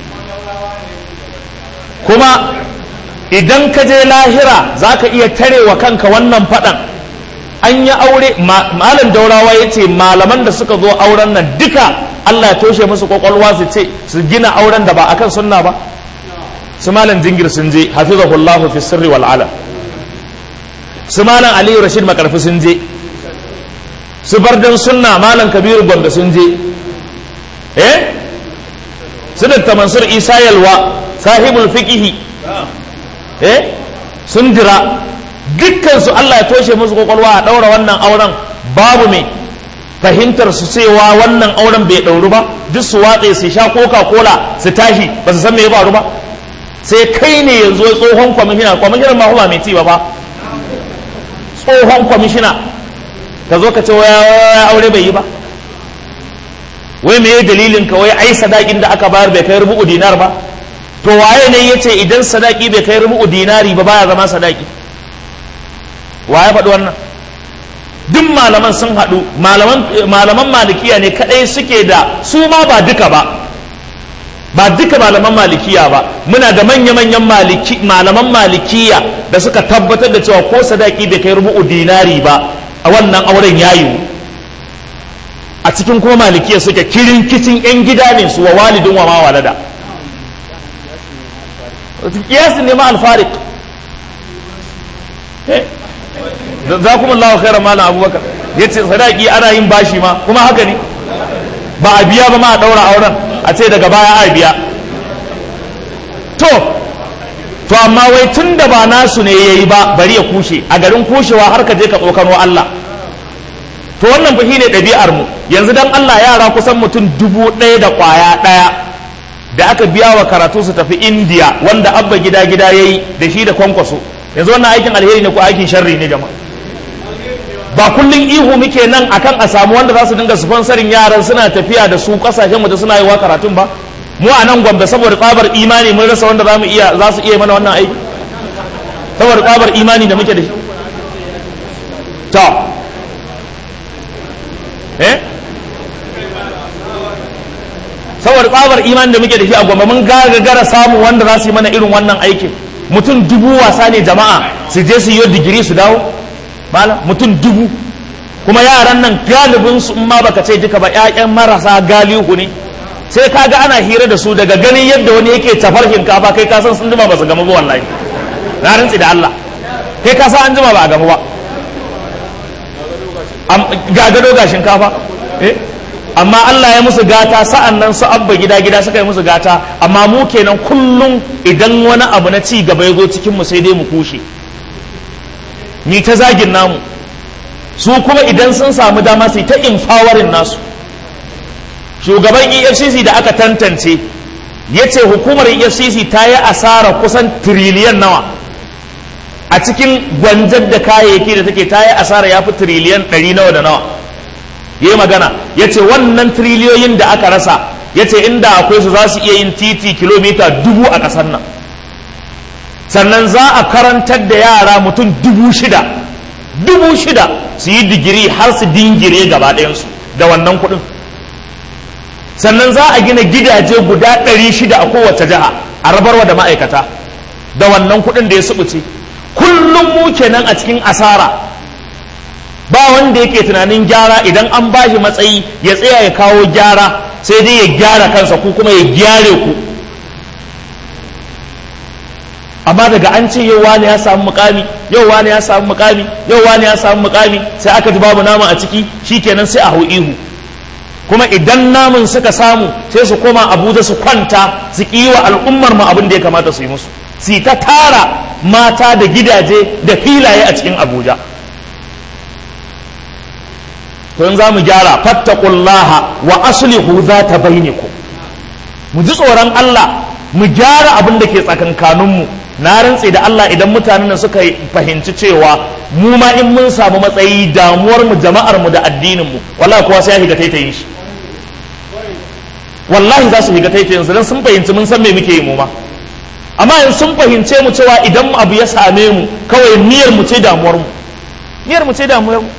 kuma idan ka je lahira za ka iya tarewa kanka wannan faɗan an yi aure malam daurawa ya ce malaman da suka zo auren nan duka Allah ya toshe musu kwakwalwa su ce su gina auren da ba akan sunna ba su malam jingir sun je hafizahullahu fi sirri wal alam su malam aliyu rashid makarfi sun je su bardan sunna malam kabiru gombe sun je eh su da mansur isa yalwa sahibul fiqihi eh sun jira dukkan su Allah ya toshe musu kwakwalwa a daura wannan auren babu mai fahimtar su cewa wannan auren bai dauru ba duk su watse su sha coca cola su tashi ba su san me ya faru ba sai kai ne yanzu tsohon kwamishina kwamishinan ma ba mai ci ba fa tsohon kwamishina ka zo ka ce waya aure bai yi ba wai me dalilin ka wai ai sadakin da aka bayar bai kai rubu'u dinar ba to waye ne yace idan sadaki bai kai rubu'u dinari ba baya zama sadaki waye faɗi wannan duk malaman sun haɗu malaman malikiya ne kaɗai suke da su ma ba duka ba ba duka malaman malikiya ba muna da manya-manyan malaman malikiya da suka tabbatar da cewa ko sadaki bai kai rubu'u dinari ba a wannan auren yayi a cikin kuma malikiya suke kirin kicin yan gida ne su wa walidin wa ma walada kiyasin ne ma alfarik za kuma Allah khaira malam abubakar ya ce sadaki ana yin bashi ma kuma haka ne ba a biya ba ma a ɗaura auren a ce daga baya a biya to to amma wai tun da ba nasu ne ya yi ba bari ya kushe a garin kushewa har ka je ka tsokano Allah to wannan fa shine ɗabi'ar mu yanzu dan Allah yara kusan mutum dubu ɗaya da ƙwaya ɗaya da aka biya wa karatu su tafi India wanda abba gida gida yayi da shi da kwankwaso yanzu wannan aikin alheri ne ko aikin sharri ne jama'a ba kullun ihu muke nan akan a samu wanda za su dinga sponsorin yaran suna tafiya da su kasashen mu da suna yi wa karatun ba mu a nan gwamda saboda tsabar imani mun rasa wanda za mu iya za su iya mana wannan aiki saboda tsabar imani da muke da shi to eh saboda tsabar imani da muke da shi a gwamna mun gagara samu wanda za su yi mana irin wannan aikin mutum dubu wasa ne jama'a su je su yi digiri su dawo malam mutum dubu kuma yaran nan galibin su in ma baka ce duka ba ƴaƴan marasa galihu ne sai ka ga ana hira da su daga ganin yadda wani yake tafar shinkafa kai ka san sun jima ba su gama ba wallahi na rantsi da Allah kai ka san an jima ba a gama ba ga gado ga shinkafa eh amma Allah ya musu gata sa'an nan su abba gida gida suka yi musu gata amma mu kenan kullum idan wani abu na ci gaba ya zo cikin mu sai dai mu kushe ni ta zagin namu su kuma idan sun samu dama su ta infawarin nasu shugaban efcc da aka tantance ya ce hukumar efcc ta yi asara kusan tiriliyan nawa a cikin gwanjar da kayayyaki da take ta yi asara ya fi tiriliyan ɗari nawa da nawa ya yi magana ya ce wannan tiriliyoyin da aka rasa ya ce inda akwai su za su iya yin titi kilomita dubu a ƙasar nan sannan za a karantar da yara mutum dubu shida dubu shida su yi digiri har su dingire gaba ɗayansu da wannan kuɗin sannan za a gina gidaje guda ɗari shida a kowace jiha a rabarwa da ma'aikata da wannan kuɗin da ya subuce kullum mu kenan a cikin asara ba wanda yake tunanin gyara idan an ba shi matsayi ya tsaya ya kawo gyara sai dai ya gyara kansa ku kuma ya gyare ku amma daga an ce yau wani ya samu mukami yau wani ya samu mukami yau wani ya samu mukami sai aka ji babu nama a ciki shikenan sai a hau ihu kuma idan namun suka samu sai su koma abuja su kwanta su ƙi wa al'ummar mu abin da ya kamata su yi musu su ta tara mata da gidaje da filaye a cikin abuja to in za mu gyara fattakullaha wa aslihu za ta bainiku mu ji tsoron Allah mu gyara abin da ke tsakankaninmu na rantse da Allah idan mutanen nan suka fahimci cewa mu ma in mun samu matsayi damuwar mu jama'ar mu da addinin mu wallahi kowa sai ya shiga taitayin shi wallahi za su shiga taitayin su dan sun fahimci mun san me muke yi mu ma amma in sun fahimce mu cewa idan abu ya same mu kawai niyyar mu ce damuwar mu niyyar mu ce damuwar mu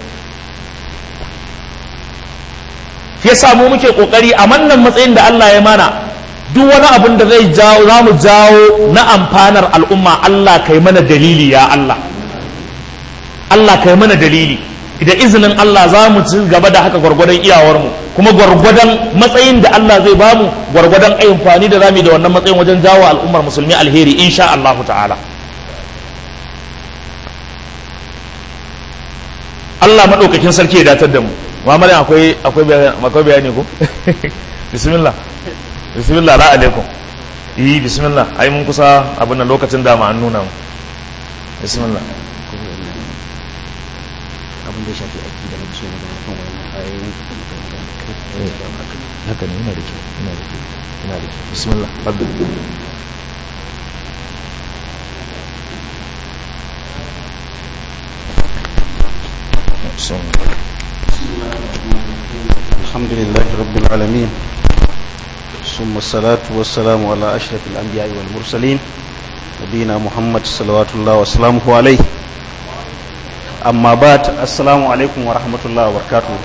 yasa mu muke kokari a wannan matsayin da Allah ya mana duk wani abin da zai jawo za mu jawo na amfanar al'umma Allah kai mana dalili ya Allah Allah kai mana dalili da izinin Allah za mu ci gaba da haka gwargwadon iyawarmu kuma gwargwadon matsayin da Allah zai bamu gwargwadon amfani da zamu da wannan matsayin wajen jawo al'ummar musulmi alheri insha Allah ta'ala Allah madaukakin sarki ya datar da mu Muhammadin akwai akwai bayani ko bismillah bismillah ra alaikum yi bismillah ai mun kusa abin nan lokacin da ma an nuna mu bismillah abin da ya shafi aiki da muke magana kan wannan ayoyin haka ne ina da kyau ina da kyau ina da kyau bismillah fadl الحمد لله رب العالمين ثم الصلاة والسلام على أشرف الأنبياء والمرسلين نبينا محمد صلوات الله وسلامه عليه أما بعد السلام عليكم ورحمة الله وبركاته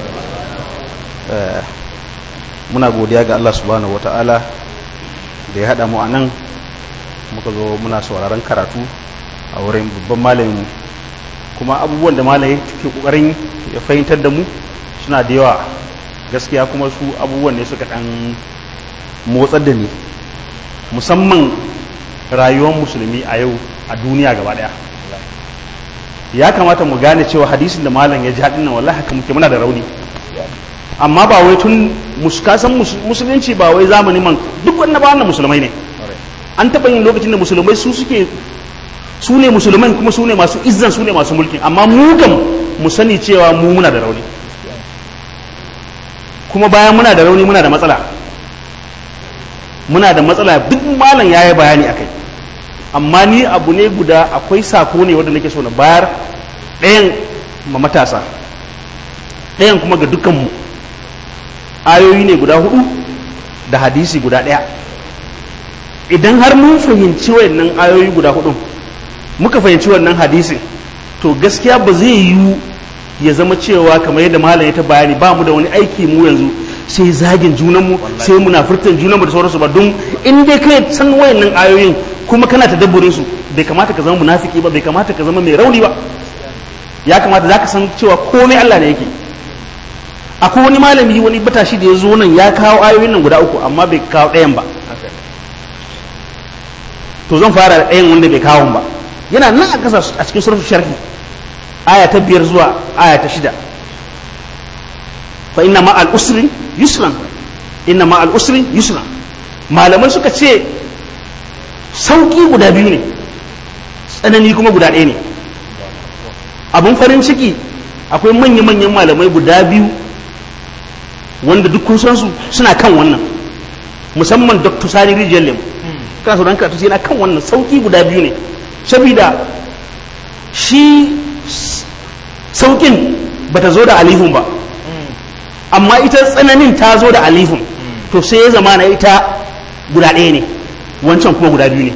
muna godiya ga Allah subhanahu wata'ala da ya haɗa mu a nan muka zo muna sauraron karatu a wurin babban malamin kuma abubuwan da malaye ke ƙoƙarin ya fahimtar da mu suna da yawa gaskiya kuma su abubuwan ne suka ɗan motsar da ni musamman rayuwar musulmi a yau a duniya gaba ɗaya ya kamata mu gane cewa hadisin da malam ya ji haɗin nan wallahi haka muke muna da rauni amma ba wai tun kasan musulunci ba wai zamani man duk wannan ba wannan musulmai ne an taɓa yin lokacin da musulmai su suke su ne musulmai kuma su ne masu izzan su ne masu mulki amma mu kam mu sani cewa mu muna da rauni kuma bayan muna da rauni muna da matsala muna da matsala duk malam ya yi bayani a kai amma ni abu ne guda akwai sako ne wanda nake so na bayar ɗayan ma matasa ɗayan kuma ga dukkanmu ayoyi ne guda hudu da hadisi guda ɗaya idan har mun fahimci wannan ayoyi guda hudu muka fahimci wannan hadisin to gaskiya ba zai yiwu ya zama cewa kamar yadda malam ya ta bayani ba mu da wani aiki mu yanzu sai zagin junanmu sai munafurtan junanmu da sauransu ba don in dai kai san wayannan ayoyin kuma kana tadabburin su bai kamata ka zama munafiki ba bai kamata ka zama mai rauni ba ya kamata zaka san cewa komai Allah ne yake akwai wani malami wani batashi da ya zo nan ya kawo ayoyin nan guda uku amma bai kawo ɗayan ba to zan fara da ɗayan wanda bai kawo ba yana nan a kasa a cikin surfu sharhi aya ta biyar zuwa aya ta shida fa inna ma al usri yusran inna ma al usri yusran malamai suka ce sauki guda biyu ne tsanani kuma guda ɗaya ne abun farin ciki akwai manya-manyan malamai guda biyu wanda duk kun san su suna kan wannan musamman dr sani rijiyar lemu kana sauran karatu sai na kan wannan sauki guda biyu ne saboda shi saukin bata zo da alifun ba amma ita tsananin ta zo da alifun to sai ya zama na ita guda ɗaya ne wancan kuma guda biyu ne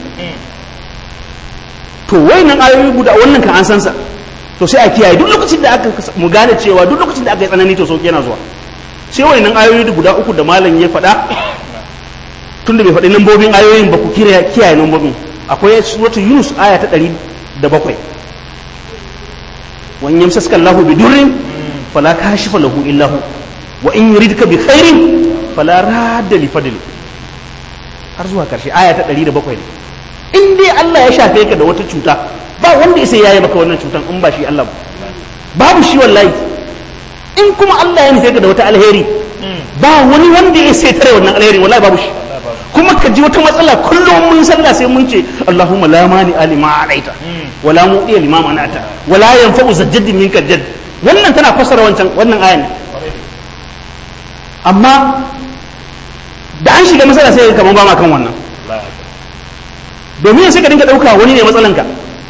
to wayannan ayoyi guda wannan kan an sansa to sai a kiyaye duk lokacin da aka mu gane cewa duk lokacin da aka yi tsanani to sauki yana zuwa sai wayannan ayoyi guda uku da malam ya faɗa tunda bai faɗi lambobin ayoyin ba ku kiyaye lambobin akwai suratu yunus aya ta ɗari da bakwai wa in yamsaska Allahu bi durrin fala kashifa lahu illa hu wa in yuridka bi khairin fala radda li fadli har zuwa karshe aya ta ɗari da bakwai ne in dai Allah ya shafe ka da wata cuta ba wanda ya sai yayi maka wannan cutan in ba shi Allah ba babu shi wallahi in kuma Allah ya nufe ka da wata alheri ba wani wanda ya sai tare wannan alheri wallahi babu shi kuma ka ji wata matsala kullum mun sallah sai mun ce Allahumma la mani alima alaita wala mu'tiya lima manata wala yanfa'u zajjadin minka jadd wannan tana fassara wancan wannan ayan amma da an shiga matsala sai kamar ba ma kan wannan domin sai ka dinga dauka wani ne matsalanka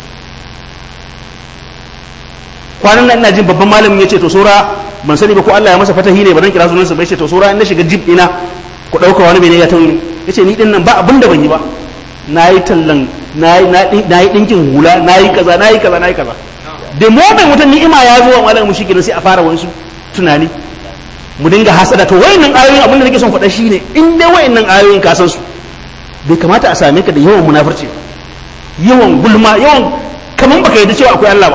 kwanan nan ina jin babban malamin ya ce to sora ban sani ba ko Allah ya masa fatahi ne ba dan kira sunansa bai ce to sora in na shiga jib ina ku dauka wani bene ya tauni ya ce ni din nan ba abin da ban yi ba na yi tallan na yi ɗinkin hula na yi kaza na yi kaza na yi kaza da moment wata ni'ima ya zo wa malam mu shikenan sai a fara wasu tunani mu dinga hasada to wayannan ayoyin abin da nake son faɗa shine in dai wayannan ayoyin ka san su bai kamata a same ka da yawan munafurci yawan gulma yawan kaman baka yarda cewa akwai Allah ba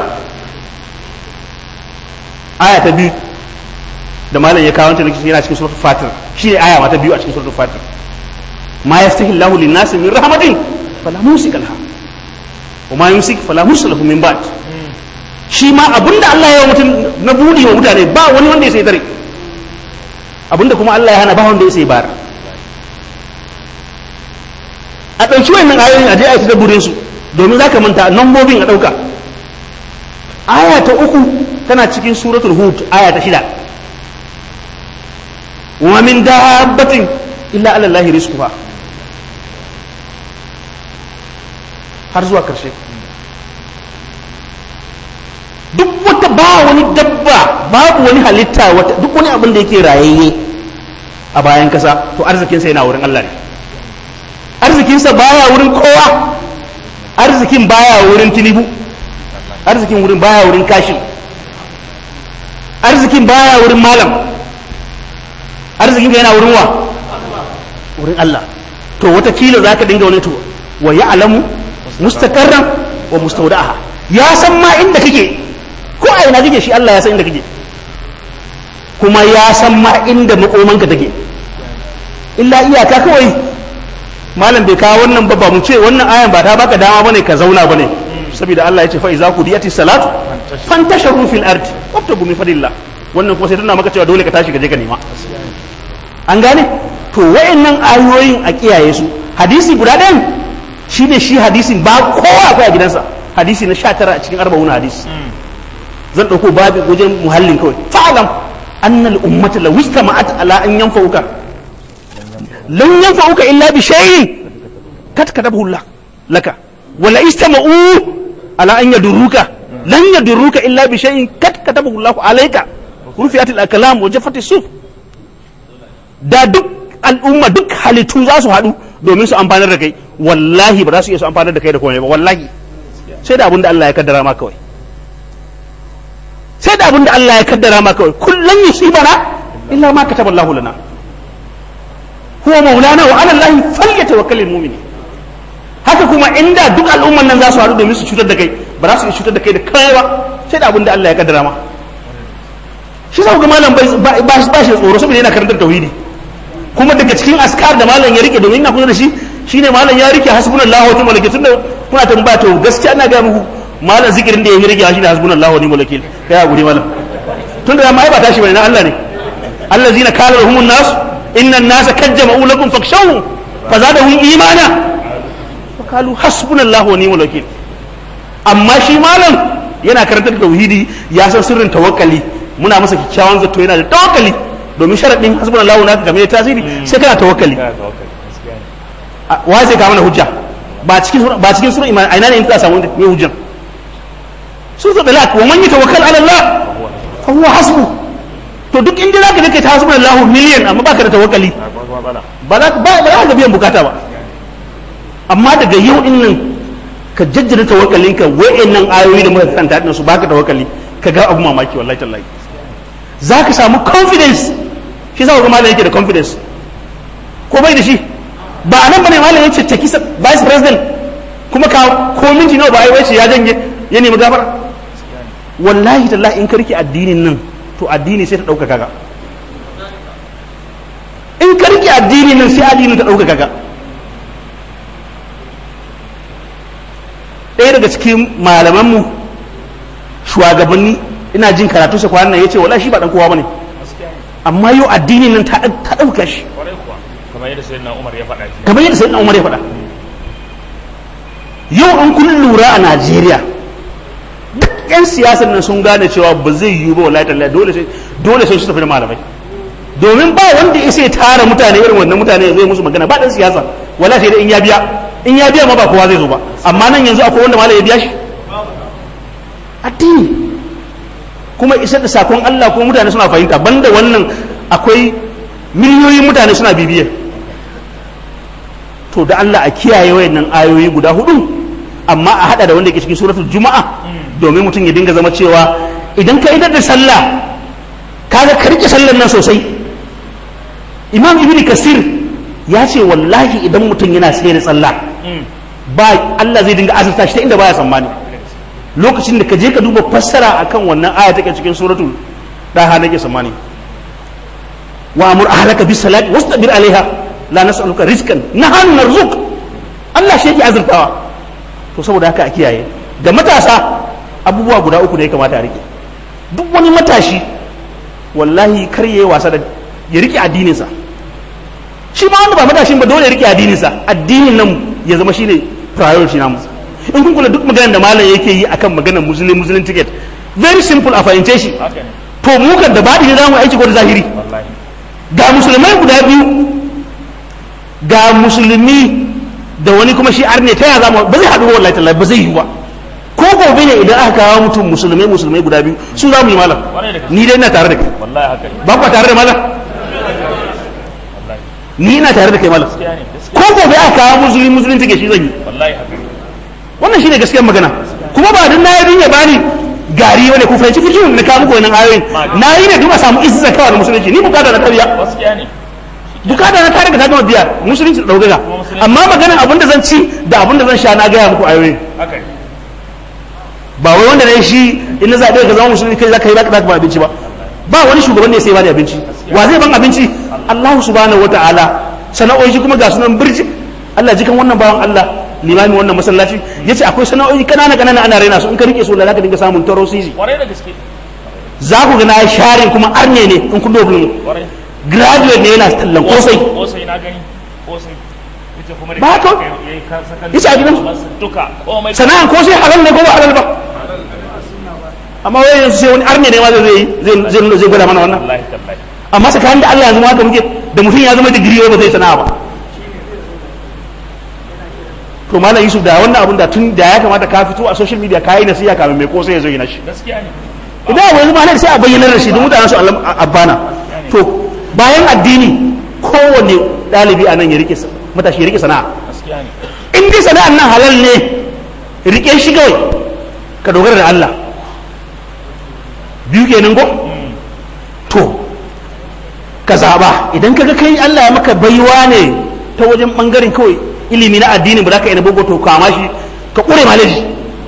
aya ta biyu da malam ya kawo ta yana cikin suratul fatir shine aya ma ta biyu a cikin suratul fatir ما يفتح الله للناس من رحمة فلا ممسك لها وما يمسك فلا مرسل له من بعد shi ma abinda Allah ya mutum na budi wa mutane ba wani wanda ya sai tare abinda kuma Allah ya hana ba wanda ya sai bar a ɗauki wannan ayoyin a je a yi ta burin su domin zaka manta nambobin a ɗauka aya ta uku tana cikin suratul hud aya ta shida wa min dabbatin illa ala Allah rizquha har zuwa karshe duk wata ba wani dabba babu wani halitta wata duk wani abin da yake rayayye a bayan kasa to arzikinsa yana wurin Allah ne arzikinsa baya wurin kowa arzikin baya wurin tinubu arzikin wurin baya wurin kashin arzikin baya wurin malam arzikin yana wurin wa wurin Allah to watakila za ka dinga wani to wa ya alamu mustaqarran wa mustawda'aha ya san ma inda kake ko a ina kake shi Allah ya san inda kake kuma ya san ma inda makomanka take illa iyaka kawai malam bai kawo wannan ba ba mu ce wannan ayan ba ta baka dama bane ka zauna bane saboda Allah ya ce fa iza qudiyati salatu fantasharu fil ardi wabtagu min fadillah wannan kuma sai tana maka cewa dole ka tashi ka je ka nema an gane to wayannan ayoyin a kiyaye su hadisi guda ɗayan shi ne shi hadisin ba kowa akwai a gidansa hadisi na sha tara a cikin arba'una hadisi zan ɗauko babu wajen muhallin kawai fa'alam annal ummata law istama'at ala an yanfa'uka lan yanfa'uka illa bi shay'in kat katabahu Allah laka wala istama'u ala an yadurruka lan yadurruka illa bi shay'in kat katabahu Allah alayka rufi'at al-aklam wa jaffat as-suf da duk al'umma duk halittu za su haɗu domin su amfanar da kai wallahi ba za su iya su amfanar da kai da komai ba wallahi sai da abin da Allah ya kaddara ma kawai sai da abin da Allah ya kaddara ma kawai kullum yusibana illa ma kataba Allahu lana huwa maulana wa ala Allah falyatawakkalul mu'minin haka kuma inda duk al'umman nan za su haɗu domin su cutar da kai ba za su iya cutar da kai da kai ba sai da abin da Allah ya kaddara ma shi sa ga malam ba ba shi tsoro saboda yana karantar tauhidi kuma daga cikin askar da malam ya rike domin ina kusa da shi shine malam ya rike hasbunallahu wa ni'mal wakil tunda kuna tambaya to gaskiya ina ga muku malam zikirin da ya rike shi ne hasbunallahu wa ni'mal wakil kai hakuri malam tunda da mai ba tashi bane na Allah ne allazina qala lahumun nas inna an-nasa kajjama'u lakum fakhshawhum fazadahum imana wa qalu hasbunallahu wa ni'mal wakil amma shi malam yana karantar da tauhidi ya san sirrin tawakkali muna masa kyakkyawan zato yana da tawakkali domin sharaɗin hasbun Allah na game da tasiri sai kana tawakkali wa zai kawo mana hujja ba cikin ba cikin sura iman aina ne in ka samu ne hujjan sun zo dalak wa man yatawakkal ala Allah fa huwa hasbu to duk inda zaka je kai ta hasbun Allah miliyan amma baka da tawakkali ba za ka ba za ka biyan bukata ba amma daga yau din nan ka jajjada tawakkalinka wa'annan ayoyi da muka karanta din su baka tawakkali ka ga abu mamaki wallahi tallahi za ka samu confidence shi za ga malam yake da confidence ko bai da shi ba a nan bane malam ya caccaki vice president kuma ka ko minti nawa ba ai wace ya janye ya nemi gafara wallahi tallahi in ka rike addinin nan to addini sai ta dauka kaga in ka rike addinin nan sai addini ta dauka kaga ɗaya daga cikin malamanmu shugabanni ina jin karatu sa kwanan nan yace wallahi shi ba dan kowa bane amma yau addinin nan ta ta dauka shi kamar yadda sayyidina Umar ya faɗa shi kamar yadda sayyidina Umar ya faɗa yau an kun lura a Najeriya duk yan siyasar nan sun gane cewa ba zai yiwu ba wallahi tallahi dole sai dole sai su tafi da malamai domin ba wanda ya sai tara mutane irin wannan mutane ya zo musu magana ba dan siyasa wallahi sai dai in ya biya in ya biya ma ba kowa zai zo ba amma nan yanzu akwai wanda malai ya biya shi addini kuma isar da sakon Allah kuma mutane suna fahimta banda wannan akwai miliyoyin mutane suna bibiya to da Allah a kiyaye wayannan ayoyi guda hudu amma a hada da wanda ke cikin suratul juma'a domin mutum ya dinga zama cewa idan ka idar da sallah kaga ka rike sallar nan sosai imam ibn kasir ya ce wallahi idan mutum yana sai da sallah ba Allah zai dinga azurta shi ta inda baya tsammani lokacin da ka je ka duba fassara akan wannan aya take cikin suratul daha nake tsammani wa amur ahlaka bis salati wastabir alaiha la nas'aluka rizqan nahnu narzuq Allah shi yake azurtawa to saboda haka a kiyaye da matasa abubuwa guda uku da ya kamata a rike duk wani matashi wallahi kar yayi wasa da ya rike addininsa shi ma wanda ba matashin ba dole ya rike addininsa addinin nan ya zama shine priority namu in kun kula duk maganar da malam yake yi akan maganar muslim muslim ticket very simple a fahimce shi to mu kan da baɗi ne za mu aiki ko da zahiri ga musulmai guda biyu ga musulmi da wani kuma shi arne ta yaya zamu ba zai haɗu wallahi tallahi ba zai yi ba ko gobe ne idan aka kawo mutum musulmai musulmai guda biyu su za mu yi malam ni dai ina tare da kai wallahi haka ne ba ku tare da malam ni ina tare da kai malam gaskiya ne gaskiya ko gobe aka kawo musulmi musulmi take shi zan yi wallahi haka ne wannan shine gaskiyar magana kuma ba dan nayi din ya bani gari wani ku fahimci fikihin na kawo muku wannan ayoyin na yi ne duk a samu izza kawai da musulunci ni bukata na tarbiya gaskiya ne bukata na tare da ta gama biya musulunci da daukaga amma maganar abin da zan ci da abin da zan sha na gaya muku ayoyin haka ne ba wai wanda ne shi in na zaɓe ka zama musulmi kai za ka yi za ka ba abinci ba ba wani shugaban ne sai ba da abinci wa zai ban abinci Allah subhanahu wata'ala sana'o'i shi kuma ga sunan birji Allah jikan wannan bawan Allah limami wannan masallaci yace akwai sana'o'i kanana kanana ana raina su in ka rike su da zaka dinga samun taro sisi kwarai da gaske za ku ga na sharing kuma arne ne in kun dogon kwarai graduate ne yana tallan kosai kosai na gani kosai ita kuma da Ba ka- yayi ka sakan Yace a gidan- masu duka komai sana'an kosai halal ne ko ba halal ba amma wai yanzu sai wani arne ne ma zai zai zai zai gwada mana wannan wallahi tallahi amma tsakanin da Allah yanzu ma haka muke da mutum ya zama digiri ba zai sana'a ba to malam Yusuf da wannan abun da tun da ya kamata ka fito a social media ka yi nasiha kamin mai ko sai ya zo yi nashi gaskiya ne idan abu yanzu malam sai a bayyana da shi don mutanen su Allah- abbana to bayan addini kowanne ɗalibi a nan ya rike sa- matashi ya rike sana'a gaskiya ne in dai sana'ar nan halal ne rike shi kawai ka dogara da Allah biyu kenan ko to ka zaba idan kaga kai Allah ya maka baiwa ne ta wajen bangaren kawai ilimi na addini ba za ka yi na boko to kama shi ka kure malaji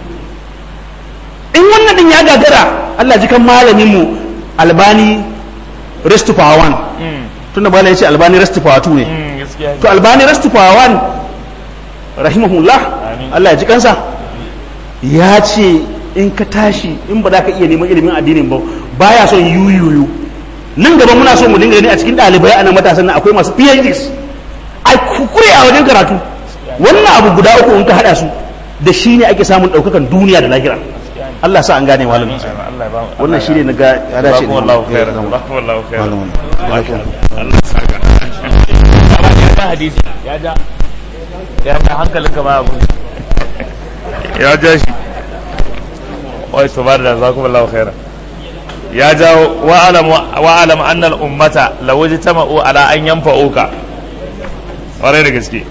in wannan din ya gagara Allah ji kan malamin mu albani rest to power one tunda bala ya ce albani rest to power two ne gaskiya to albani rest to power one rahimahullah Amin. Allah ya ji kansa ya ce in ka tashi in ba za ka iya neman ilimin addinin ba baya son yuyuyu nan gaba muna so mu dinga gani a cikin ɗalibai a nan matasan nan akwai masu PhDs a kukure a wajen karatu wannan abu guda uku in ka haɗa su da shi ne ake samun ɗaukakan duniya da lahira Allah sa an gane malamin Allah ya ba mu wannan shi ne na ga ya dace da Jazakumullahu mu. khairan Ya zama. Jazakumullahu khairan Malamin. Allah ya saka ya ja hadisi ya ja ya ja hankalin ka ba abu ya ja shi wai subhana da jazakumullahu khairan ya ja wa alam wa alam anna al ummata law ijtama'u ala an yanfa'uka ƙwarai da gaske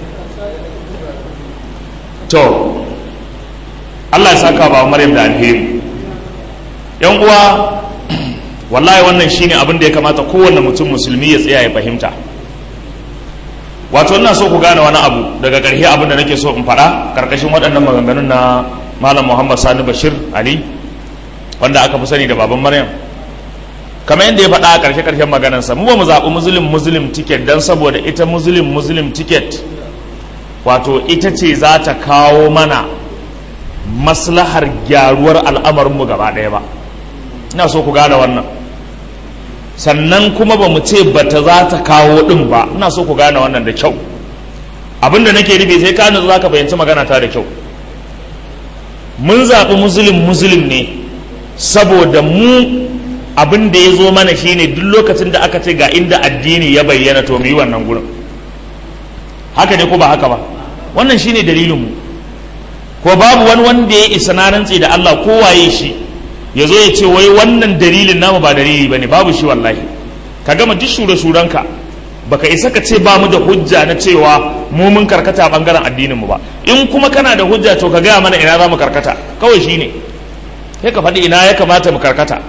to Allah ya saka ba Maryam da alheri yan uwa wallahi wannan shine abin da ya kamata kowanne mutum musulmi ya tsaya ya fahimta wato ina so ku gane wani abu daga ƙarshe abin da nake so in faɗa ƙarƙashin waɗannan maganganun na malam muhammad sani bashir ali wanda aka fi sani da baban maryam kamar yadda ya faɗa a ƙarshe ƙarshen maganarsa mu ba mu zaɓi muslim muslim ticket don saboda ita muslim muslim ticket wato ita ce za ta kawo mana maslahar gyaruwar al'amarinmu gaba ɗaya ba ina so ku gane wannan sannan kuma ba mu ce bata za ta kawo ɗin ba ina so ku gane wannan da kyau abinda nake nufi sai ka nutsu za ka fahimci magana ta da kyau mun zaɓi muslim muslim ne saboda mu abin da ya zo mana shine duk lokacin da aka ce ga inda addini ya bayyana to mu yi wannan gurin haka ne ko ba haka ba wannan shine dalilin mu ko babu wani wanda ya isa na rantse da Allah ko waye shi ya zo ya ce wai wannan dalilin namu ba dalili bane babu shi wallahi ka gama duk shure shuranka baka isa ka ce ba mu da hujja na cewa mu mun karkata a bangaren addinin mu ba in kuma kana da hujja to ka gaya mana ina za mu karkata kawai shine sai ka faɗi ina ya kamata mu karkata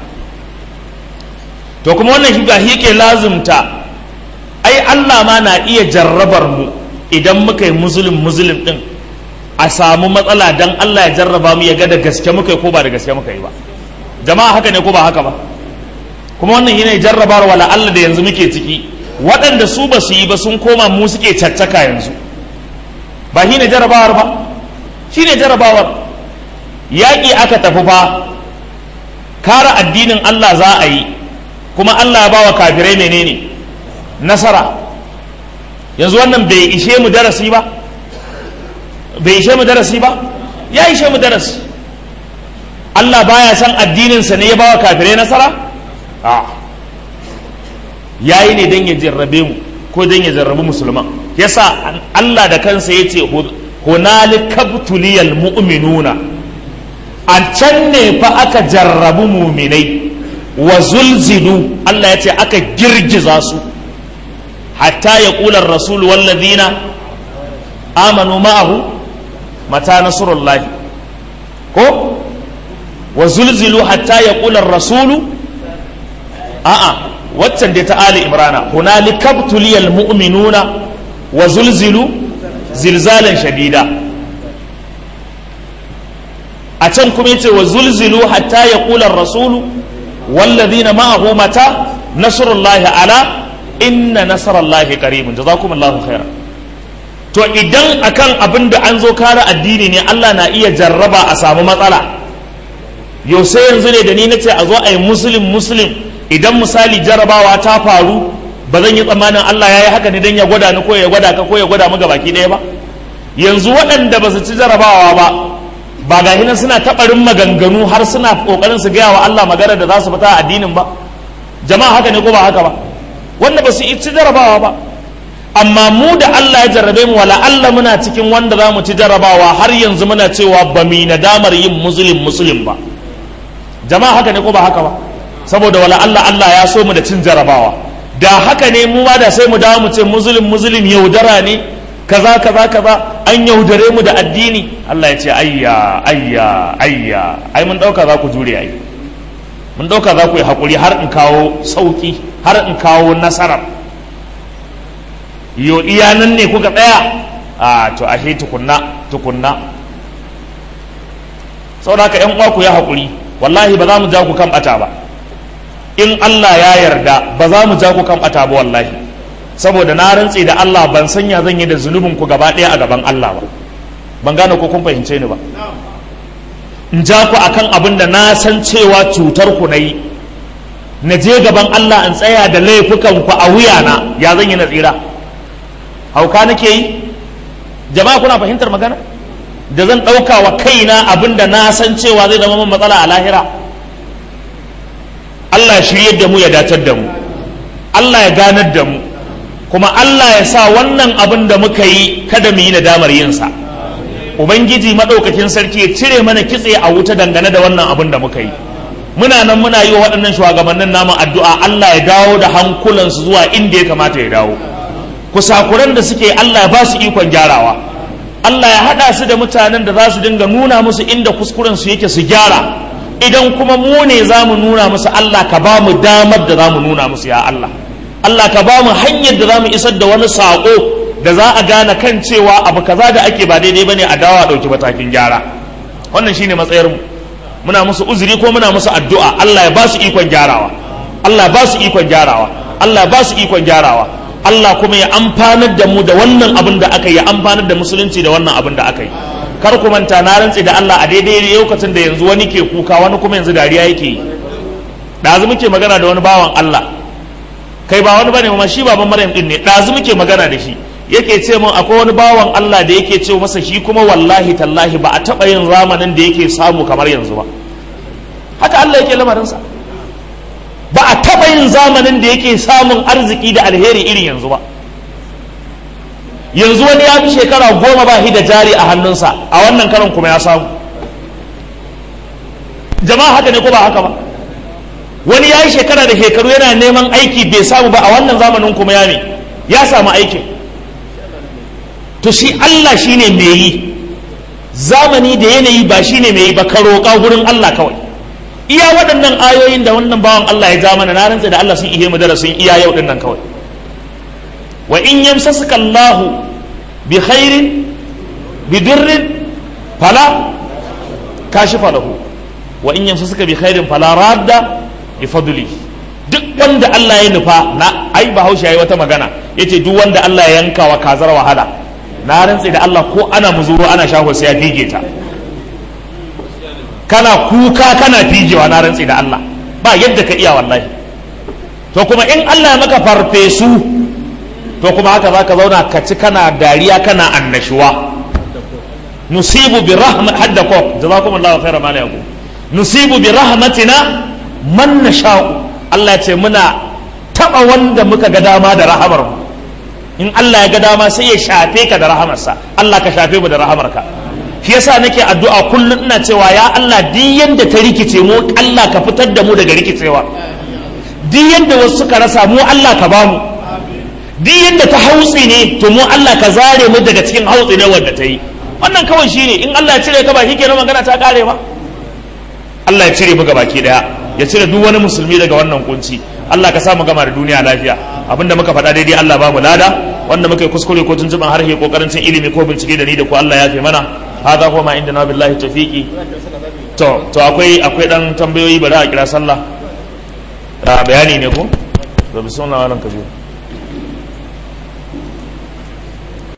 to kuma wannan shi gashi yake lazumta ai Allah ma na iya jarrabar mu idan muka yi muslim muslim din a samu matsala dan Allah ya jarraba mu ya ga da gaske muka yi ko ba da gaske muka yi ba jama'a haka ne ko ba haka ba kuma wannan yana jarrabar wala Allah da yanzu muke ciki waɗanda su ba su yi ba sun koma mu suke caccaka yanzu ba shi ne jarrabawar ba shi ne jarrabawar yaƙi aka tafi fa kara addinin Allah za a yi kuma Allah ya ba wa kafirai menene nasara yanzu wannan bai ishe mu darasi ba bai ishe mu darasi ba ya ishe mu darasi Allah baya san addininsa ne ya ba wa kafirai nasara a ya yi ne don ya jarrabe mu ko don ya jarrabi musulman yasa Allah da kansa ya ce hunalikabtuliyal mu'minuna a can ne fa aka jarrabu muminai wa zulzilu Allah ya ce aka girgiza su hatta ya ƙular rasul wallazina amanu ma'ahu mata nasrullahi ko wa zulzilu hatta ya ƙular rasulu a'a waccan dai ta ali imrana hunalika btuliyal mu'minuna wa zulzilu zilzalan shadida a can kuma yace wa zulzilu hatta yaqula ar-rasulu walladhina ma'ahu mata nasrullahi ala inna nasrallahi qaribun jazakumullahu khairan to idan akan abin da an zo kare addini ne Allah na iya jarraba a samu matsala yau sai yanzu ne da ni nace a zo a yi muslim muslim idan misali jarrabawa ta faru ba zan yi tsammanin Allah ya yi haka ne don ya gwada ni ko ya gwada ka ko ya gwada mu baki ɗaya ba yanzu waɗanda ba su ci jarrabawa ba ba ga hinan suna taɓarin maganganu har suna ƙoƙarin su gaya wa Allah magana da za su fita a addinin ba jama'a haka ne ko ba haka ba wanda ba su ci jarabawa ba amma mu da Allah ya jarrabe mu wala Allah muna cikin wanda za mu ci jarabawa har yanzu muna cewa ba mu nadamar yin musulun musulun ba jama'a haka ne ko ba haka ba saboda wala Allah Allah ya so mu da cin jarabawa da haka ne mu ma da sai mu dawo mu ce musulun musulun yaudara ne kaza kaza kaza an yaudare mu da addini Allah ya ce ayya ayya ayya ai mun dauka za ku jure ai mun dauka za ku yi hakuri har in kawo sauki har in kawo nasarar yo iya nan ne kuka tsaya a to ashe tukunna tukunna saboda haka yan uwa ku ya hakuri wallahi ba za mu ja ku kan bata ba in Allah ya yarda ba za mu ja ku kan bata ba wallahi saboda na rantse da Allah ban sanya zan yi da zunubin ku gaba ɗaya a gaban Allah ba ban gane ko kun fahimce ni ba in ja ku akan abin da na san cewa cutar ku na yi na je gaban Allah in tsaya da laifukan ku a wuyana ya zan yi na tsira hauka nake yi jama'a kuna fahimtar magana da zan ɗauka wa kaina abin da na san cewa zai zama min matsala a lahira Allah ya shirye da mu ya datar da mu Allah ya ganar da mu kuma Allah ya sa wannan abin da muka yi kada mu yi nadamar yinsa ubangiji maɗaukakin sarki ya cire mana kitse a wuta dangane da wannan abin da muka yi muna nan muna yi wa waɗannan shugabannin namu addu'a Allah ya dawo da hankulansu zuwa inda ya kamata ya dawo kusakuran da suke Allah ya ba su ikon gyarawa Allah ya haɗa su da mutanen da za su dinga nuna musu inda kuskuren su yake su gyara idan kuma mu ne za mu nuna musu Allah ka ba mu damar da za mu nuna musu ya Allah Allah ka ba mu hanyar da za mu isar da wani saƙo da za a gane kan cewa abu kaza da ake ba daidai bane a dawa ɗauki matakin gyara wannan shine matsayarmu muna musu uzuri ko muna musu addu'a Allah ya ba su ikon gyarawa Allah ya ba su ikon gyarawa Allah ya ba su ikon gyarawa Allah kuma ya amfanar da mu da wannan abin da aka yi ya amfanar da musulunci da wannan abin da aka yi kar ku manta na rantse da Allah a daidai lokacin da yanzu wani ke kuka wani kuma yanzu dariya yake yi ɗazu muke magana da wani bawan Allah kai ba wani bane ma shi baban Maryam din ne ɗazu muke magana da shi yake ce mun akwai wani bawan Allah da yake ce masa shi kuma wallahi tallahi ba a taɓa yin zamanin da yake samu kamar yanzu ba haka Allah yake lamarinsa ba a taɓa yin zamanin da yake samun arziki da alheri irin yanzu ba yanzu wani ya fi shekara goma ba shi da jari a hannunsa a wannan karon kuma ya samu jama'a haka ne ko ba haka ba wani ya yi shekara da shekaru yana neman aiki bai samu ba a wannan zamanin kuma ya ne ya samu aikin to shi Allah shine mai yi zamani da yanayi ba shine mai yi ba ka roƙa gurin Allah kawai iya waɗannan ayoyin da wannan bawan Allah ya ja mana na rantsa da Allah sun ihe mu darasin iya yau din nan kawai wa in yamsasuka Allahu bi khairin bi durrin fala kashifa lahu wa in yamsasuka bi khairin fala radda bi fadli duk wanda Allah ya nufa na ai bahaushe yayi wata magana yace duk wanda Allah ya yanka wa kazar wahala na rantse da Allah ko ana muzuru ana shaho sai ya fige ta kana kuka kana fijewa na rantse da Allah ba yadda ka iya wallahi to kuma in Allah ya maka farfesu to kuma haka zaka zauna ka ci kana dariya kana annashuwa nusibu bi rahmat hadda ko jazakumullahu khairan ma yaku nusibu bi rahmatina man nasha'u Allah ya ce muna taba wanda muka ga dama da rahamar mu in Allah ya ga dama sai ya shafe ka da rahamarsa Allah ka shafe mu da rahamarka shi yasa nake addu'a kullum ina cewa ya Allah duk yanda ta rikice mu Allah ka fitar da mu daga rikicewa duk yanda wasu suka rasa mu Allah ka bamu duk yanda ta hautsi ne to mu Allah ka zare mu daga cikin hautsi ne wanda ta yi wannan kawai shine in Allah ya cire ka ba kenan magana ta kare ba Allah ya cire mu baki daya ya cire duk wani musulmi daga wannan kunci Allah ka sa mu gama da duniya lafiya abinda muka faɗa daidai Allah ba mu lada wanda muka yi kuskure ko tuntuban harshe kokarin cin ilimi ko bincike da ni da ku Allah ya fi mana hada ko ma inda na billahi tawfiqi to to akwai akwai dan tambayoyi bari a kira sallah bayani ne ko to bismillah wannan kaje